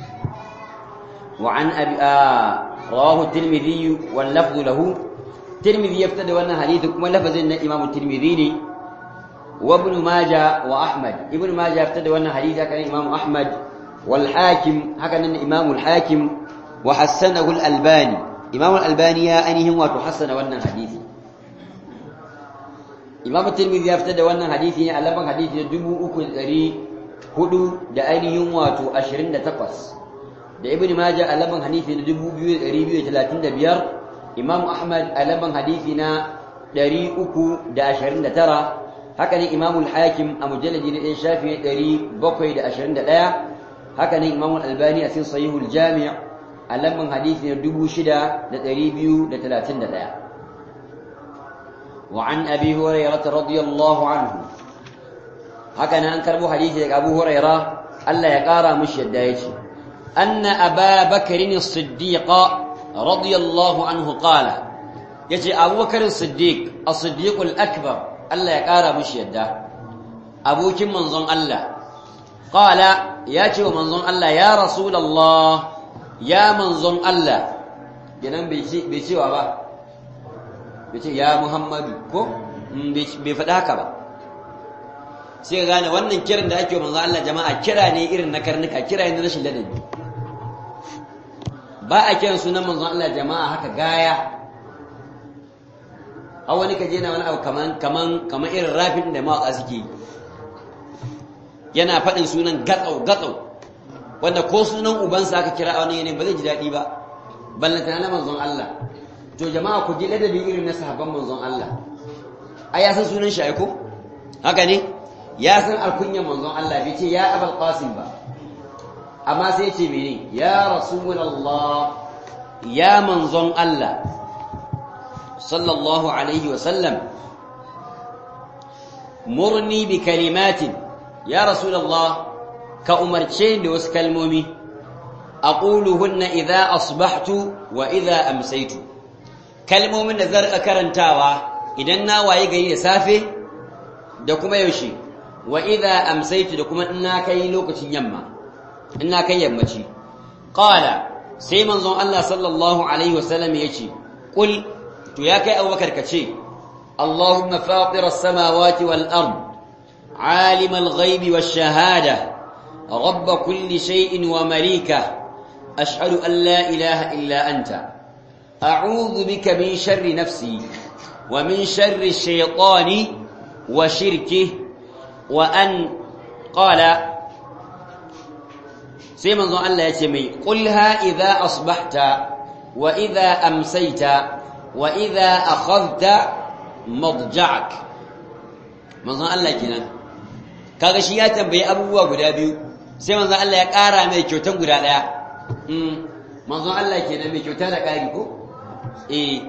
wa an abi rawahu tirmidhi wal lafz lahu tirmidhi yaftada wannan hadisi kuma lafazin na imamu tirmidhi ne وابن ماجه واحمد ابن ماجه ابتدى وانا حديث كان امام احمد والحاكم هكذا الامام الحاكم وحسنه الالباني امام الالباني انهم وتحسن وانا حديث امام الترمذي ابتدى وانا حديث ne alaban hadisi da 3400 da ainihin wato 28 da ibn majah alaban hadisi da 2235 imam ahmad alaban hadisi na 329 haka ne imamul hakim a mujalladi na ɗan shafi ɗari bakwai da ashirin da ɗaya haka ne imamul albani a cikin sahihul jami' a lamban hadisi na dubu shida da ɗari biyu da talatin da ɗaya وعن أبي هريرة رضي الله عنه haka nan an karbo hadisi daga Abu Huraira Allah ya kara mushi yadda yace anna Aba Bakr as-Siddiq radiyallahu anhu qala yace Abu Bakr as-Siddiq as-Siddiq al-akbar Allah ya kara mushi yadda abokin manzon Allah qala yace wa manzon Allah ya rasulullah ya manzon Allah kenan bai cewa ba bai ce ya Muhammadu ko bai faɗa haka ba sai gane wannan kiran da ake manzo Allah jama'a kira ne irin na karnuka kira ne na rashin ladabi ba a kiran sunan manzo Allah jama'a haka gaya a wani kaje na wani abu kaman kaman kaman irin rafin da mawaka suke yana faɗin sunan gatsau gatsau wanda ko sunan ubansa aka kira a wani yanayin ba zai ji daɗi ba ballantana na manzon Allah to jama'a ku ji ladabi irin na sahabban manzon Allah ai ya san sunan shi ai ko haka ne ya san alkunyan manzon Allah bai ce ya abul qasim ba amma sai ya ce mene ya rasulullah ya manzon Allah sallallahu alaihi wa sallam murni bi kalimatin ya rasulullah ka umarce da wasu kalmomi aquluhunna idza asbahtu wa idza amsaytu kalmomin da zarka karantawa idan na waye gari da safe da kuma yaushe wa idza amsaytu da kuma ina kai lokacin yamma ina kai yammaci qala sai manzon Allah sallallahu alaihi wasallam yace qul to ya kai abubakar kace اللهم فاطر السماوات والأرض عالم الغيب والشهادة رب كل شيء ومليكه أشهد أن لا إله إلا أنت أعوذ بك من شر نفسي ومن شر الشيطان وشركه وأن قال سيما ظن الله يتمي قلها إذا أصبحت وإذا أمسيت وإذا أخذت مضجعك من ظن الله كنا kaga shi ya tambayi abubuwa guda biyu sai manzon Allah ya ƙara mai kyautan guda ɗaya manzon Allah kenan mai kyauta da ƙari ko eh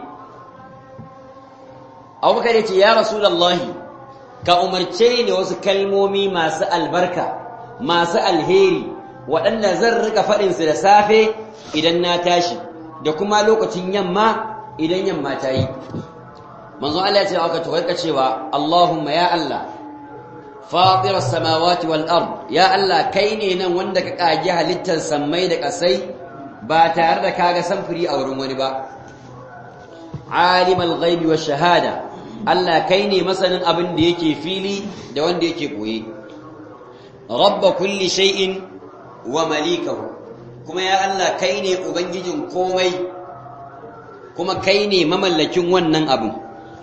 abubakar ya ce ya rasulallahi ka umarce ni wasu kalmomi masu albarka masu alheri waɗanda zan rika faɗinsu da safe idan na tashi da kuma lokacin yamma idan yamma ta yi manzon Allah ya ce aka tukarka cewa Allahumma ya Allah fatir samawati wal ard ya Allah kai ne nan wanda ka kage halittar sammai da kasai ba tare da kaga samfuri a wurin wani ba alimul ghaibi wash shahada Allah kai ne masanin abin da yake fili da wanda yake koye rabba kulli shay'in wa malikahu kuma ya Allah kai ne ubangijin komai kuma kai ne mamallakin wannan abin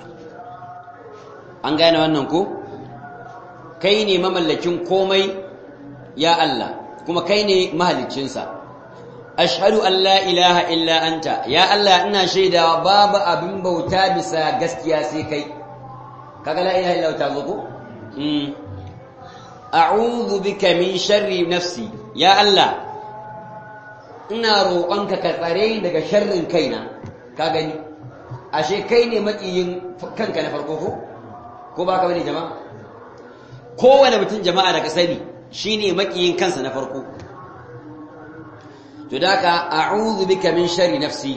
an gane wannan ko kai ne mamallakin komai ya Allah kuma kai ne mahaliccinsa ashhadu an la ilaha illa anta ya Allah ina shaidawa babu abin bauta bisa gaskiya sai kai kaga la ilaha illa ta zo ko mm a'udhu bika min sharri nafsi ya Allah ina roƙonka ka tsare daga sharrin kaina ka gani ashe kai ne makiyin kanka na farko ko ko ba ka bane jama'a kowane mutum jama'a da ka sani shine makiyin kansa na farko to da ka a'udhu bika min sharri nafsi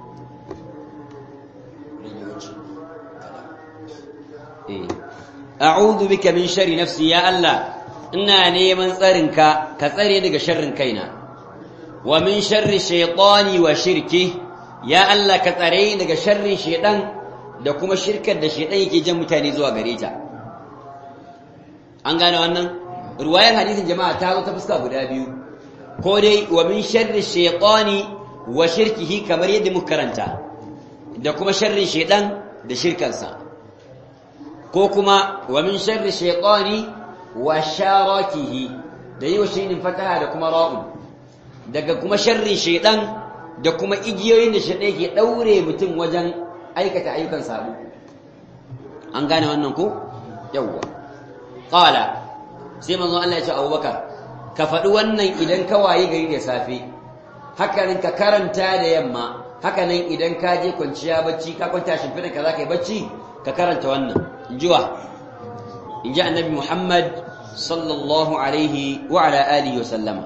a'udhu bika min sharri nafsi ya Allah ina neman tsarinka ka tsare daga sharrin kaina wa min sharri shaytani wa shirki ya Allah ka tsare daga sharrin shaydan da kuma shirkar da shaydan yake jan mutane zuwa gare ta an gane wannan ruwayar hadisin jama'a ta zo ta fuska guda biyu ko dai wa min sharri shaytani wa shirkihi kamar yadda muka karanta da kuma sharrin shaydan da shirkansa ko kuma wa min sharri shaytani wa sharakihi da yi wa shaynin fataha da kuma ra'un daga kuma sharrin shaydan da kuma igiyoyin da shaydan yake daure mutum wajen aikata ayyukan sabo an gane wannan ko yawwa qala sai manzon Allah ya ce Abubakar ka faɗi wannan idan ka waye gari da safe hakanan ka karanta da yamma hakanan idan ka je kwanciya bacci ka kwanta shimfiɗa ka za ka yi bacci ka karanta wannan injiwa inji annabi Muhammad sallallahu alaihi wa ala alihi wa sallama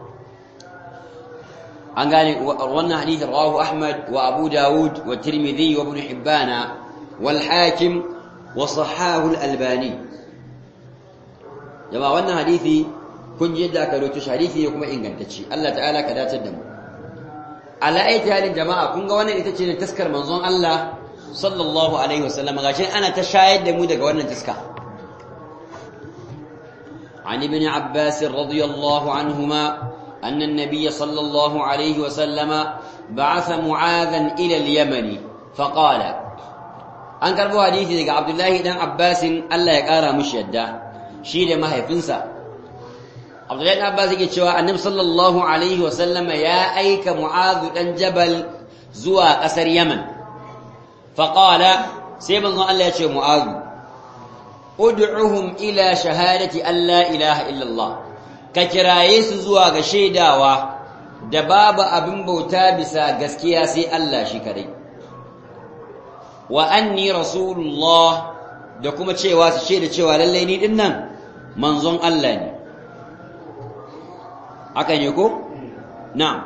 an gane wannan hadith rawahu Ahmad wa Abu Dawud wa Tirmidhi wa Ibn Hibban wal Hakim wa sahahu al-Albani jama'a wannan hadisi kun ji yadda aka rawaito shi hadisi ne kuma ingantacce Allah ta'ala ka dace da mu ala aiti halin jama'a kun ga wannan ita ce ne taskar manzon Allah sallallahu alaihi wasallam gashi ana ta shayar da mu daga wannan taska عن ابن عباس رضي الله عنهما أن النبي صلى الله عليه وسلم بعث معاذا إلى اليمن فقال أنكر بو حديثي لك عبد الله بن عباس ألا يقارى مشيدا شيل ما هي فنسا عبد الله بن عباس يقول شوى النبي صلى الله عليه وسلم يا أيك معاذ بن جبل زوى قصر يمن فقال سيبن الله يقول معاذ ادعهم إلى شهادة أن لا إله إلا الله ka kiraye su zuwa ga shaidawa da babu abin bauta bisa gaskiya sai Allah shi kadai wa anni rasulullah da kuma cewa su shaida cewa lallai ni din nan manzon Allah ne haka ne ko na'am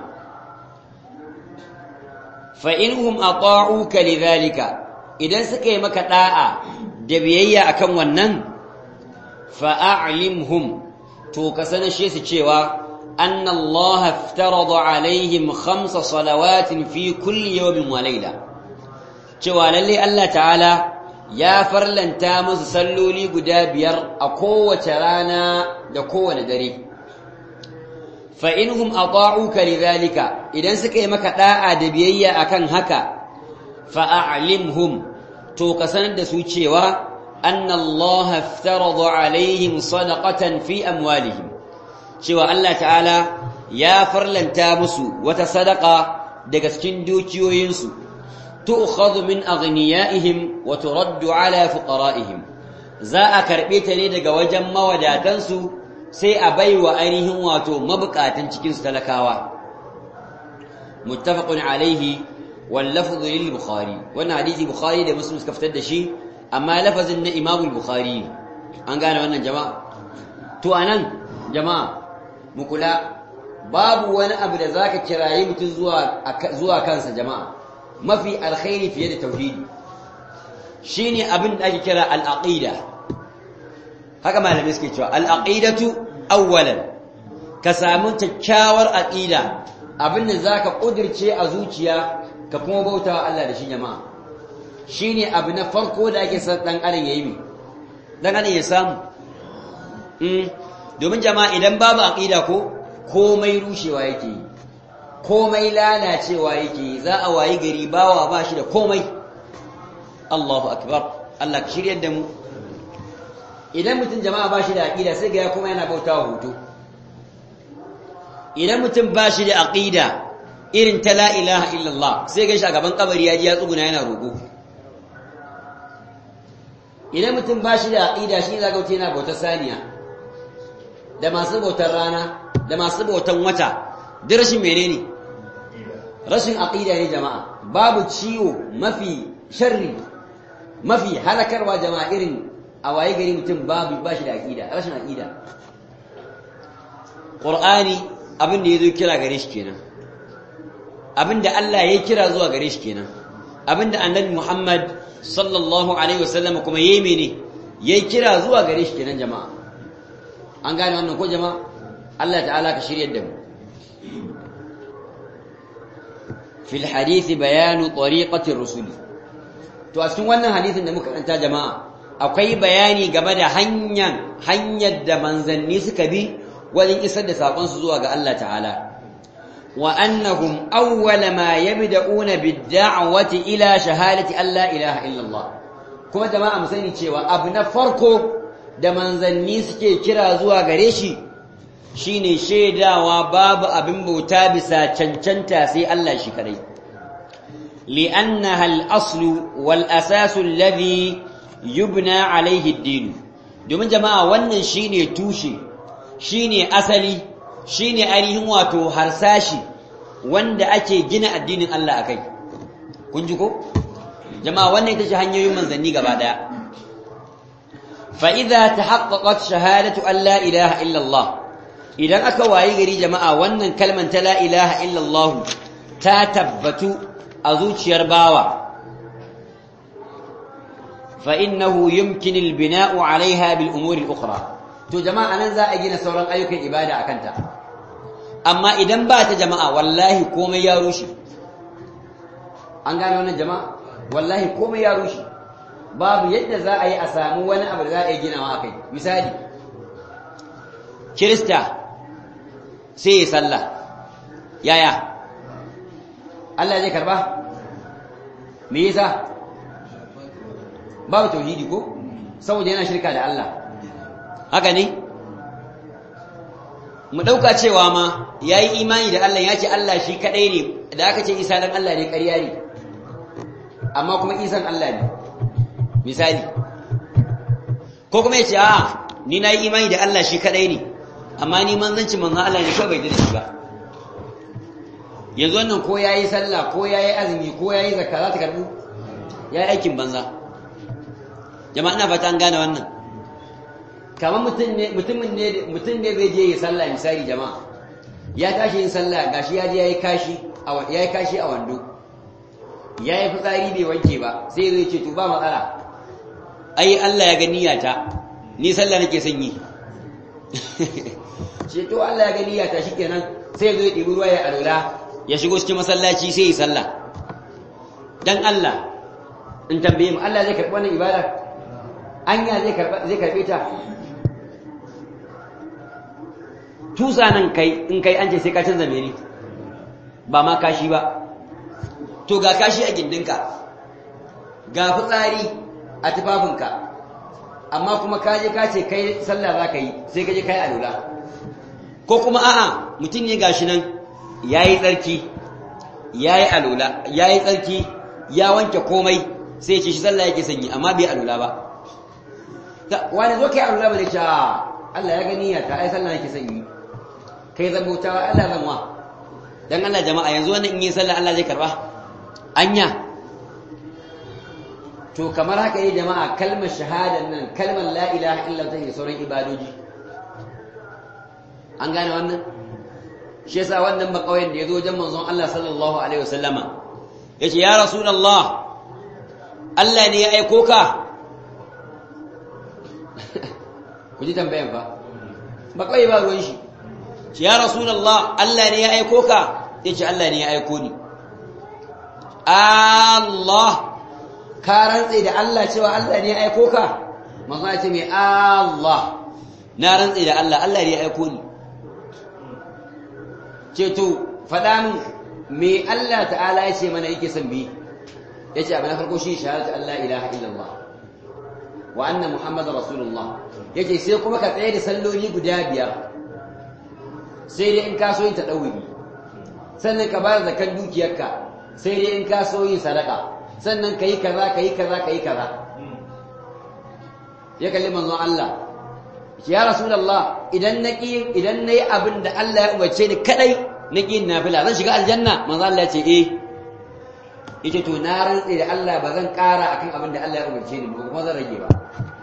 fa inhum ata'uka lidhalika idan suka yi maka da'a da biyayya akan wannan fa a'limhum to ka sanashe su cewa anna Allah aftarada alaihim khamsa salawatin fi kulli yawmin wa layla cewa lalle Allah ta'ala ya farlanta musu salloli guda biyar a kowace rana da kowane dare fa inhum ata'uka lidhalika idan suka yi maka da'a da biyayya akan haka fa a'limhum to ka sanar da su cewa أن الله افترض عليهم صدقة في أموالهم شوى الله تعالى يا فرلن تامسو وتصدقا دقسكين دوكيو ينسو تؤخذ من أغنيائهم وترد على فقرائهم زاء كربيتني دقا وجم وداتنسو سي أبي وأينهم واتو مبقاتن تكين ستلكاوا متفق عليه واللفظ للبخاري وانا حديث بخاري ده مسلم سكفتد شي amma lafazin na imamul bukhari an gane wannan jama'a to anan jama'a mu kula babu wani abu da zaka kiraye mutum zuwa zuwa kansa jama'a mafi alkhairi fiye da tauhidi shine abin da ake kira al-aqida haka malamai suke cewa al-aqidatu awwalan ka samu kyakkyawar aqida abin da zaka kudirce a zuciya ka kuma bautawa Allah da shi jama'a shi ne abu na farko da ake san ɗan adam ya yi mi ɗan adam ya samu domin jama'a idan babu aƙida ko komai rushewa yake yi komai lalacewa yake yi za a wayi gari bawa ba shi da komai Allahu akbar Allah ka shirya da mu idan mutum jama'a ba shi da aƙida sai ga ya kuma yana bautawa hoto idan mutum ba shi da aƙida irin ta la ilaha illallah sai ga shi a gaban kabari ya ji ya tsuguna yana roƙo idan mutum ba shi da aƙida shi za wuce yana bautar saniya da masu bautar rana da masu bautar wata duk rashin menene rashin aƙida ne jama'a babu ciwo mafi sharri mafi halakarwa jama'a irin a waye gari mutum babu ba shi da aƙida rashin aƙida ƙur'ani abin da ya zo kira gare shi kenan abin da Allah ya kira zuwa gare shi kenan abin da annabi Muhammad sallallahu alaihi wasallam kuma yayi mene yayi kira zuwa gare shi kenan jama'a an gane wannan ko jama'a Allah ta'ala ka shiryar da mu fil hadith bayan tariqati rusul to a cikin wannan hadisin da muka karanta jama'a akwai bayani game da hanyar hanyar da manzanni suka bi wajen isar da sakon su zuwa ga Allah ta'ala wa annahum awwala ma yabda'una bid-da'wati ila shahadati an la ilaha illa Allah kuma jama'a mu sani cewa abu na farko da manzanni suke kira zuwa gare shi shine shaidawa babu abin bauta bisa cancanta sai Allah shi kadai li'annaha al-aslu wal asasu alladhi yubna alayhi ad-din domin jama'a wannan shine tushe shine asali shine ainihin wato harsashi wanda ake gina addinin Allah akai kun ji ko jama'a wannan ita ce hanyoyin manzanni gaba daya fa idza tahaqqaqat shahadatu an la ilaha illa Allah idan aka wayi gari jama'a wannan kalman ta la ilaha illa Allah ta tabbatu a zuciyar bawa fa innahu yumkin al-bina'u 'alayha bil umuri al-ukhra to jama'a nan za a gina sauran ayyukan ibada akan ta amma idan ba ta jama'a wallahi komai ya rushe an gane wannan jama'a wallahi komai ya rushe babu yadda za a yi a samu wani abu da za a yi ginawa a kai misali kirista sai ya sallah yaya Allah zai karba me yasa babu tauhidi ko saboda yana shirka da Allah haka ne mu ɗauka cewa ma ya yi imani da Allah ya ce Allah shi kaɗai ne da aka ce isa dan Allah ne ƙarya ne amma kuma isan Allah ne misali ko kuma ya ce a ni na yi imani da Allah shi kaɗai ne amma ni manzanci manzan Allah ne kawai bai da shi ba yanzu wannan ko ya yi sallah ko ya yi azumi ko ya yi zakka za ta karɓu ya yi aikin banza jama'a ina fata an gane wannan kamar mutum ne mutumin ne mutum ne zai je yi sallah misali jama'a ya tashi yin sallah gashi ya je yayi kashi a yayi kashi a wando yayi fitsari bai wanke ba sai zai ce to ba matsala ai Allah ya ga niyyata ni sallah nake son yi ce to Allah ya ga niyyata shikenan sai zai ɗibi ruwa ya alura ya shigo cikin masallaci sai yi sallah dan Allah in tambaye mu Allah zai karɓi wannan ibada anya zai karɓa zai karɓe ta tusa nan kai in kai an ce sai ka canza mene ba ma kashi ba to ga kashi a gindinka ga fitsari a tufafinka amma kuma ka je ka ce kai sallah za ka yi sai ka je kai alula ko kuma a'a mutum ne gashi nan ya yi tsarki ya yi alula ya yi tsarki ya wanke komai sai ce shi sallah yake sanyi amma bai alula ba wani zo kai alula ba da ce Allah ya gani ya ta ai sallah yake sanyi kai zan bautawa Allah zan wa dan Allah jama'a yanzu wannan in yi sallah Allah zai karba anya to kamar haka yi jama'a kalmar shahadan nan kalmar la ilaha illa ta sauran ibadoji an gane wannan shi yasa wannan bakauyen da yazo wajen manzon Allah sallallahu alaihi wasallama yace ya rasulullah Allah ne ya aiko ka ku ji tambayan fa bakauye ba ruwan shi ya rasulullah Allah ne ya aiko ka yace Allah ne ya aiko ni Allah ka rantse da Allah cewa Allah ne ya aiko ka manzo ya ce mai Allah na rantse da Allah Allah ne ya aiko ni ce to faɗa min me Allah ta'ala ya ce mana yake son bi yace abin na farko shi shahadatu Allah ilaha illallah wa anna muhammadar rasulullah yace sai kuma ka tsaye da salloli guda biyar sai dai in ka so yin taɗawuri sannan ka bayar zakan dukiyarka sai dai in ka so yin sadaka sannan ka yi kaza ka yi kaza ka yi kaza ya kalli manzon Allah ya rasulullah idan na ƙi idan na yi abin da Allah ya umarce ni kadai na ƙi nafila zan shiga aljanna manzon Allah ya ce eh yace to na rantse da Allah ba zan ƙara akan abin da Allah ya umarce ni ba kuma zan rage ba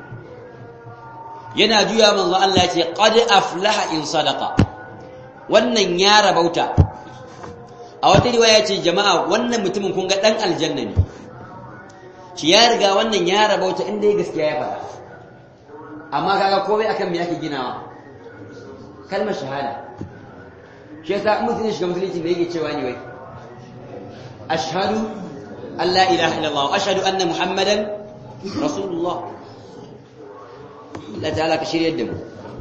yana juya manzon Allah ya ce qad aflaha in sadaqa wannan ya rabauta a wata riwaya ce jama'a wannan mutumin kun ga dan aljanna ne shi ya riga wannan ya rabauta inda ya gaskiya ya faɗa amma kaga komai akan me yake ginawa kalmar shahada shi yasa mutum ya shiga musulunci me yake cewa ne wai ashhadu an la ilaha illallah wa ashhadu anna muhammadan rasulullah Allah ta'ala ka shiryar da mu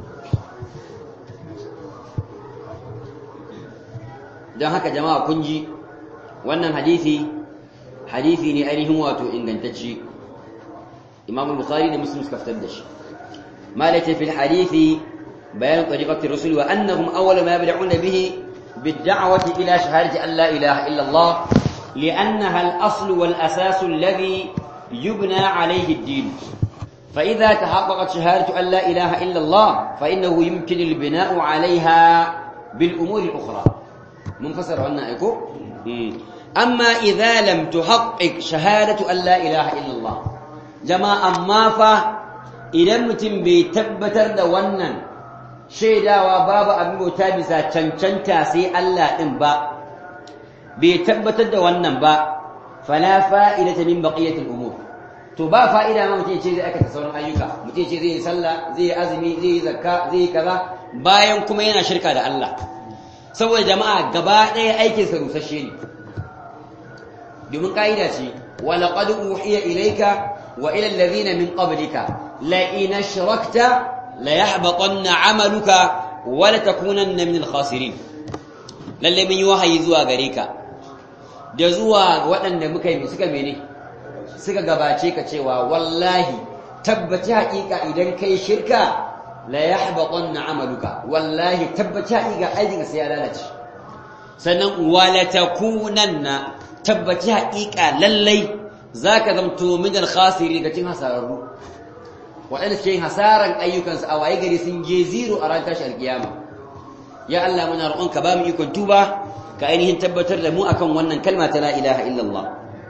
don haka jama'a kun ji wannan hadisi hadisi ne ainihin wato ingantacce imam bukhari da muslim suka fitar da shi malaka fil hadisi bayan tariqati rusul wa annahum awwal ma yabda'una bihi bid-da'wati ila shahadati an la ilaha illa Allah li'annaha al-asl wal-asas alladhi yubna alayhi ad-din فإذا تحققت شهادة أن لا إله إلا الله فإنه يمكن البناء عليها بالأمور الأخرى منفسر عنا أيكو أما إذا لم تحقق شهادة أن لا إله إلا الله جماعة ما فا idan mutum bai tabbatar da wannan shaidawa babu abin bauta bisa cancanta sai Allah ɗin ba bai tabbatar da wannan ba fala fa'idata min baqiyatil umur to ba fa'ida ma mutum ce zai aikata sauran ayyuka mutum ce zai yi sallah zai yi azumi zai yi zakka zai yi kaza bayan kuma yana shirka da Allah saboda jama'a gaba ɗaya aikin sa rusasshe ne domin ka'ida ce wa laqad uhiya ilayka wa ila alladhina min qablika la in ashrakta la yahbatanna 'amaluka wa la takunanna min al-khasirin lalle mun yi wahayi zuwa gare ka da zuwa waɗanda muka yi suka mene suka gabace ka cewa wallahi tabbaci haƙiƙa idan kai shirka la yahbatanna amaluka wallahi tabbaci haƙiƙa aikin sai ya lalace sannan wala takunanna tabbaci haƙiƙa lallai zaka zamto min al-khasiri ga cin hasararru waɗanda suke yin hasaran ayyukansu a waye gari sun je zero a ran tashi alƙiyama ya Allah muna roƙonka ba mu ikon tuba ka ainihin tabbatar da mu akan wannan kalma ta la ilaha illallah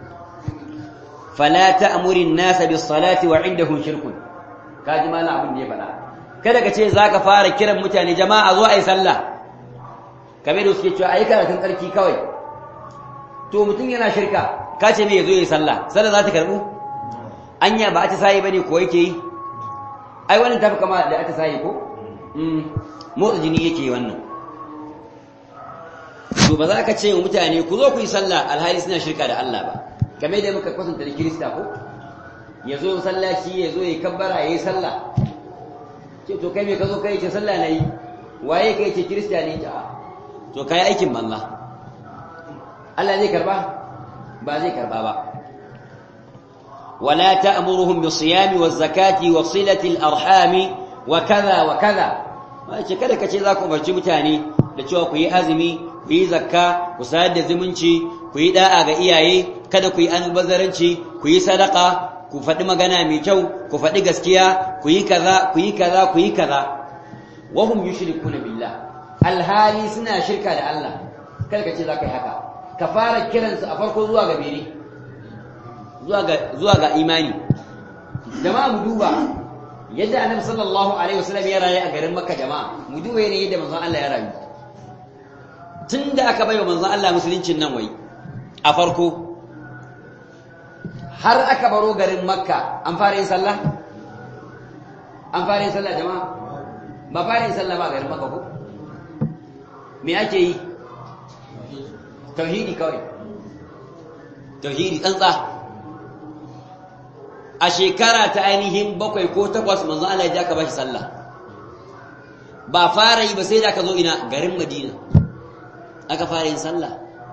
fala ta'muri an-nasa bis-salati wa 'indahum shirkun kaji mana abin da ya faɗa kada ka ce zaka fara kiran mutane jama'a zo ayi sallah kamar da suke cewa ayi karatun tsarki kawai to mutum yana shirka ka ce me yazo yayi sallah sallah za ta karbu anya ba a ta sai bane ko yake yi ai wannan tafi kama da ata sai ko mm motsa jini yake wannan to ba za ka ce wa mutane ku zo ku yi sallah alhali suna shirka da Allah ba game da muka kwatanta da kirista ko ya zo sallaci ya zo ya kabbara ya yi sallah ce to kai me ka zo kai ce sallah na yi waye kai ce kirista ne ta to kai aikin banza Allah zai karba ba zai karba ba ولا تأمرهم بالصيام والزكاة وصلة الأرحام وكذا وكذا wace kada ka ce za ku umarci mutane da cewa ku yi azumi ku yi zakka ku sayar da zumunci ku yi da'a ga iyaye kada ku yi albazaranci ku yi sadaka ku faɗi magana mai kyau ku faɗi gaskiya ku yi kaza ku yi kaza ku yi kaza wa hum yushrikuna billah alhali suna shirka da Allah kada ka ce za ka yi haka ka fara kiransu a farko zuwa ga mene zuwa ga zuwa ga imani jama'a mu duba yadda annabi sallallahu alaihi wasallam ya rayu a garin makka jama'a mu duba ne yadda manzon Allah ya rayu tunda aka baiwa manzon Allah musuluncin nan wai a farko har aka baro garin makka an fara yin sallah an fara yin sallah jama'a ba fara yin sallah ba garin makka ko me ake yi tauhidi kawai tauhidi tsantsa a shekara ta ainihin bakwai ko takwas manzo Allah ya ka bashi sallah ba fara yi ba sai da ka zo ina garin Madina aka fara yin sallah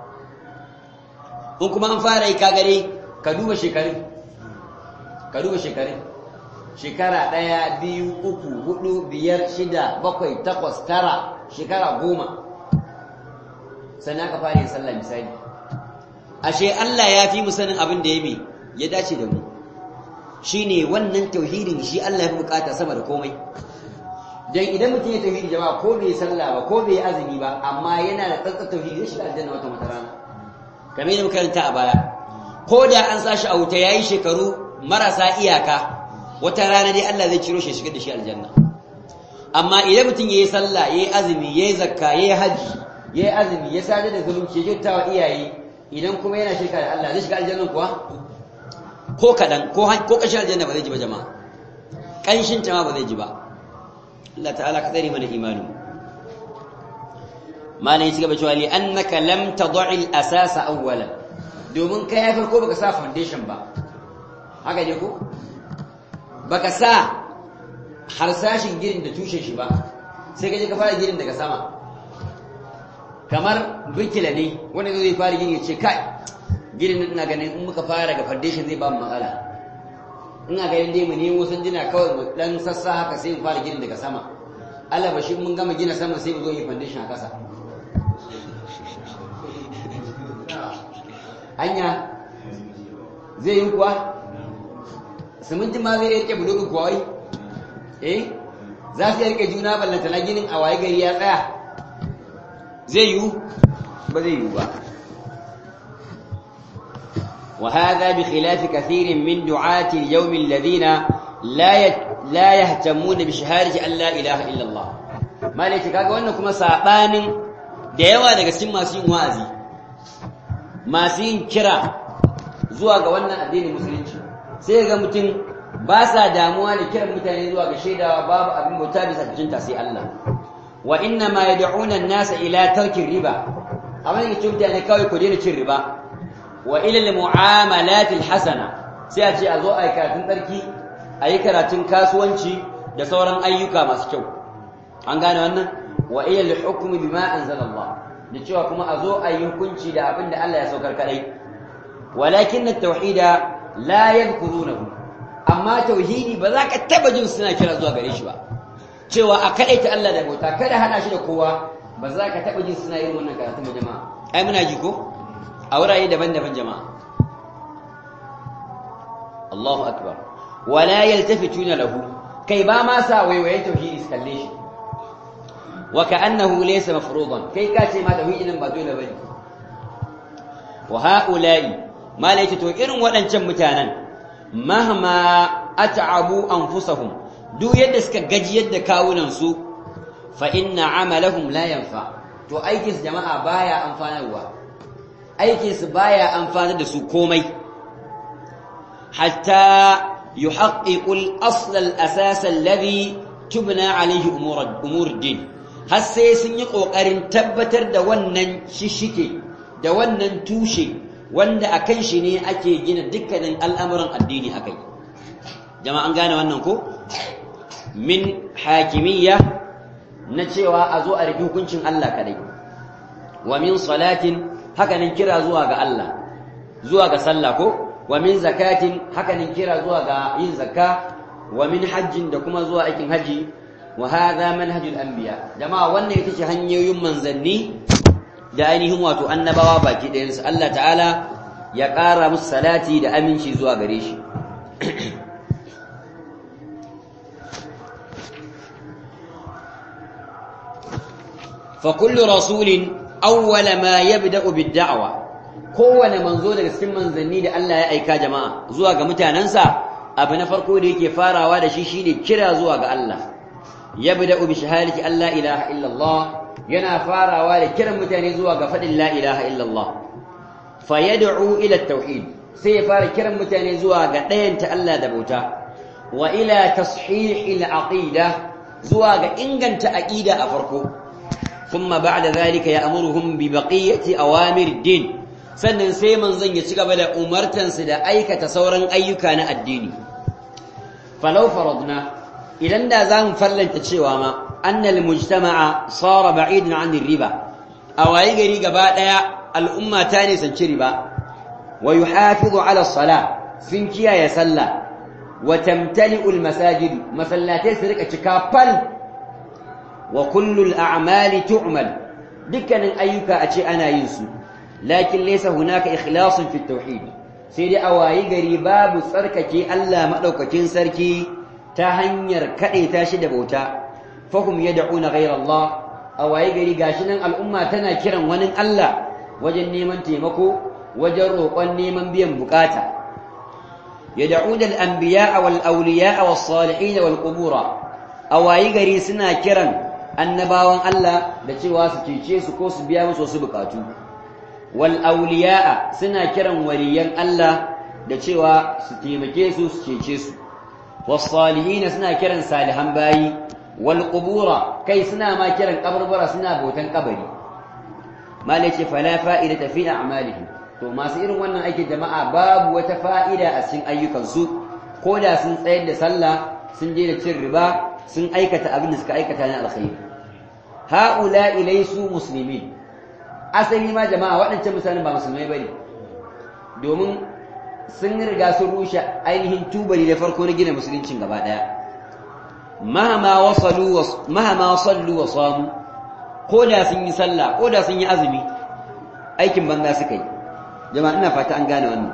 in kuma an fara yi ka gare ka duba shekarun ka duba shekarun shekara ɗaya biyu uku hudu biyar shida bakwai takwas tara shekara goma sannan aka fara yin sallah misali ashe Allah ya fi mu sanin abin da ya bi ya dace da mu shine wannan tauhidin shi Allah ya fi bukata sama da komai dan idan mutum ya tauhidi jama'a ko bai sallah ba ko bai azumi ba amma yana da tsantsar tauhidi zai shiga aljanna wata wata rana kamar yadda muka karanta a baya ko da an sa shi a wuta yayi shekaru marasa iyaka wata rana dai Allah zai ciro shi shigar da shi aljanna amma idan mutum yayi sallah yayi azumi yayi zakka yayi haji yayi azumi ya sadar da zulunci ya kyautawa iyaye idan kuma yana shirka da Allah zai shiga aljanna kuwa ko kadan ko ko kashin aljanna ba zai ji ba jama'a kanshin ta ma ba zai ji ba Allah ta'ala ka tsare mana imani malai ci gaba cewa li annaka lam tad'i al-asasa awwalan domin kai ya farko baka sa foundation ba haka ne ko baka sa harsashin girin da tushen shi ba sai ka je ka fara girin daga sama kamar birkila ne wanda zai fara gini ya ce kai girin ina ganin in muka fara daga foundation zai ba mu matsala ina ganin dai mu nemo sanjina kawai mu dan sassa haka sai mu fara girin daga sama Allah ba shi mun gama gina sama sai mu zo yi foundation a kasa hanya zai yi kuwa siminti ma zai rike bulogun kuwa wai eh za su rike juna ballanta na ginin a waye gari ya tsaya zai yiwu ba zai yiwu ba وهذا بخلاف كثير من دعاة اليوم الذين لا la yahtamuna bi shahadati an la ilaha illa Allah malaki kaga wannan kuma sabanin da yawa daga cikin masu yin wa'azi masu yin kira zuwa ga wannan addinin musulunci sai ga mutum ba sa damuwa da kiran mutane zuwa ga shaidawa babu abin bauta bisa jinta sai Allah wa inna ma yad'una an-nasa ila tarki riba amma ne cikin mutane kawai ku daina cin riba wa ila al-mu'amalat al-hasana sai a ce a zo a yi karatun tsarki a yi karatun kasuwanci da sauran ayyuka masu kyau an gane wannan wa ila al-hukm bima anzala Allah da cewa kuma a zo a yi hukunci da abin da Allah ya saukar kadai walakin at-tauhida la yadhkurunahu amma tauhidi ba za ka taba jin suna kira zuwa gare shi ba cewa a kadaita Allah da bauta kada hada shi da kowa ba za ka taba jin suna yin wannan karatun ba jama'a ai muna ji ko a wurare daban-daban jama'a Allahu akbar wala yaltafituna lahu kai ba ma sa waiwayen tauhidi su kalle shi wa ka'annahu laysa mafruḍan kai ka ce ma tauhidin ba dole bane wa ha'ula'i ma to irin waɗancan mutanen mahma at'abu anfusahum duk yadda suka gaji yadda kawunan su fa inna amalahum la yanfa to aikin su jama'a baya amfanarwa aikin su baya amfanar da su komai hatta yuhaqqiqu al-asl al-asas alladhi tubna alayhi umur umur din har sai sun yi kokarin tabbatar da wannan shishike da wannan tushe wanda a kan shi ne ake gina dukkanin al'amuran addini a kai jama'an gane wannan ko min hakimiyya na cewa a zo a rufe hukuncin Allah kadai wa min salatin hakanin kira zuwa ga Allah zuwa ga sallah ko wa min zakatin hakanin kira zuwa ga yin zakka wa min hajjin da kuma zuwa aikin haji wa hadha manhajul anbiya jama'a wannan ita ce hanyoyin manzanni da ainihin wato annabawa baki ɗayansu Allah ta'ala ya ƙara musu salati da aminci zuwa gare shi fa kullu rasulin awwala ma yabda'u bid-da'wa kowane manzo daga cikin manzanni da Allah ya aika jama'a zuwa ga mutanansa abu na farko da yake farawa da shi shine kira zuwa ga Allah yabda'u bi shahadati alla ilaha illa Allah yana farawa da kiran mutane zuwa ga faɗin la ilaha illallah fa yad'u ila tauhid sai ya fara kiran mutane zuwa ga ɗayanta Allah da bauta wa ila tashih al-aqida zuwa ga inganta aqida a farko thumma ba'da zalika ya'muruhum bi baqiyati awamir din sannan sai manzon ya ci gaba da umartansu da aikata sauran ayyuka na addini falau faradna idan da za mu fallanta cewa ma annal mujtama'a sara ba'idan 'anil riba awayi gari gaba daya al'umma ta ne sanci riba wa yuhafizu 'ala as-salah sun kiyaye sallah wa tamtali'u al-masajid masallatai su rika cika fal wa kullu al-a'mali tu'mal dukkanin ayyuka a ce ana yin su lakin laysa hunaka ikhlasun fi at-tauhid sai dai awayi gari babu tsarkake Allah madaukakin sarki ta hanyar kadaita shi da bauta fahum yad'una ghayra Allah awaye gari gashi nan al'umma tana kiran wani Allah wajen neman taimako wajen roƙon neman biyan bukata yad'una al-anbiya'a wal awliya'a was salihin wal qubura awaye gari suna kiran annabawan Allah da cewa su cece su ko su biya musu wasu bukatu wal awliya'a suna kiran waliyan Allah da cewa su taimake su su cece su was salihin suna kiran salihan bayi والقبور كي سنا ما كرن قبر برا سنا بوتن قبري ما ليش فلا فائدة في أعمالهم to masu irin wannan aikin jama'a babu wata fa'ida a cikin ayyukansu ko da sun tsayar da sallah sun je da cin riba sun aikata abin da suka aikata na alkhairi haula ilaisu muslimin asali ma jama'a waɗancan misalin ba musulmai bane domin sun riga sun rushe ainihin tubali da farko na gina musuluncin gaba ɗaya mahama wasalu mahama sallu wa samu ko da sun yi sallah ko da sun yi azumi aikin banza suka yi jama'a ina fata an gane wannan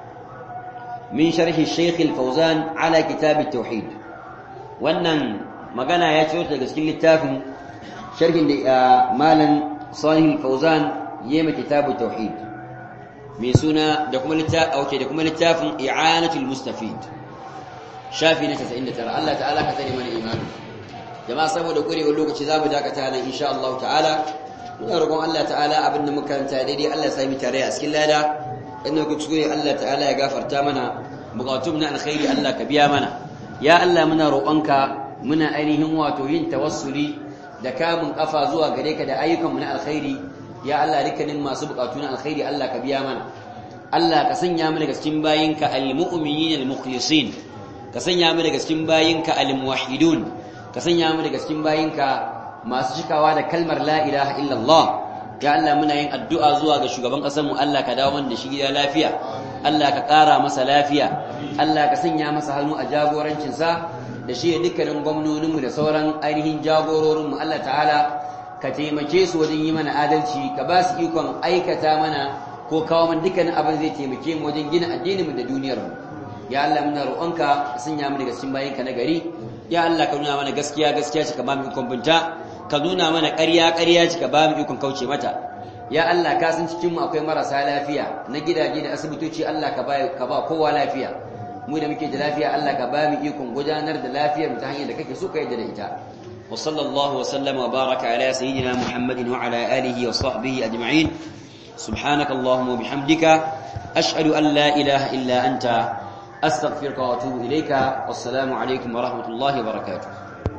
min sharhi shaykh al-fawzan ala kitab at-tauhid wannan magana ya ce daga cikin littafin sharhin da malam salih al-fawzan yema kitab at-tauhid mai suna da kuma littafin da kuma littafin i'anatul mustafid shafi na 99 Allah ta'ala ka tsare mana imani jama'a saboda kurewar lokaci zamu dakata nan insha Allah ta'ala muna roƙon Allah ta'ala abinda muka karanta daidai Allah ya sami tare a cikin lada inda ku tsure Allah ta'ala ya gafarta mana bukatun na alkhairi Allah ka biya mana ya Allah muna roƙonka muna ainihin wato yin tawassuli da kamun kafa zuwa gare ka da ayyukanmu na alkhairi ya Allah dukkanin masu bukatu na alkhairi Allah ka biya mana Allah ka sanya mu daga cikin bayinka almu'minin almukhlisin ka sanya mu daga cikin bayinka almuwahhidun ka sanya mu daga cikin bayinka masu cikawa da kalmar la ilaha illallah ya Allah muna yin addu'a zuwa ga shugaban ƙasar mu Allah ka dawo mana da shi gida lafiya Allah ka ƙara masa lafiya Allah ka sanya masa hannu a jagorancin sa da shi dukkanin gwamnonin mu da sauran ainihin jagororin mu Allah ta'ala ka taimake su wajen yi mana adalci ka ba su ikon aikata mana ko kawo mana dukkanin abin zai taimake mu wajen gina addinin mu da duniyar mu ya Allah muna roƙonka ka sanya mu daga cikin bayinka na gari ya Allah ka nuna mana gaskiya gaskiya ce ka ba mu ikon binta ka nuna mana ƙarya ƙarya ce ka ba mu ikon kauce mata ya Allah ka san cikin mu akwai marasa lafiya na gidaje da asibitoci Allah ka ba ka ba kowa lafiya mu da muke da lafiya Allah ka ba mu ikon gudanar da lafiyar mu ta hanyar da kake so ka yarda da ita wa sallallahu wa sallama wa baraka ala sayyidina muhammadin wa ala alihi wa sahbihi ajma'in سبحانك اللهم وبحمدك أشهد أن لا إله إلا أنت أستغفرك وأتوب إليك والسلام عليكم ورحمة الله وبركاته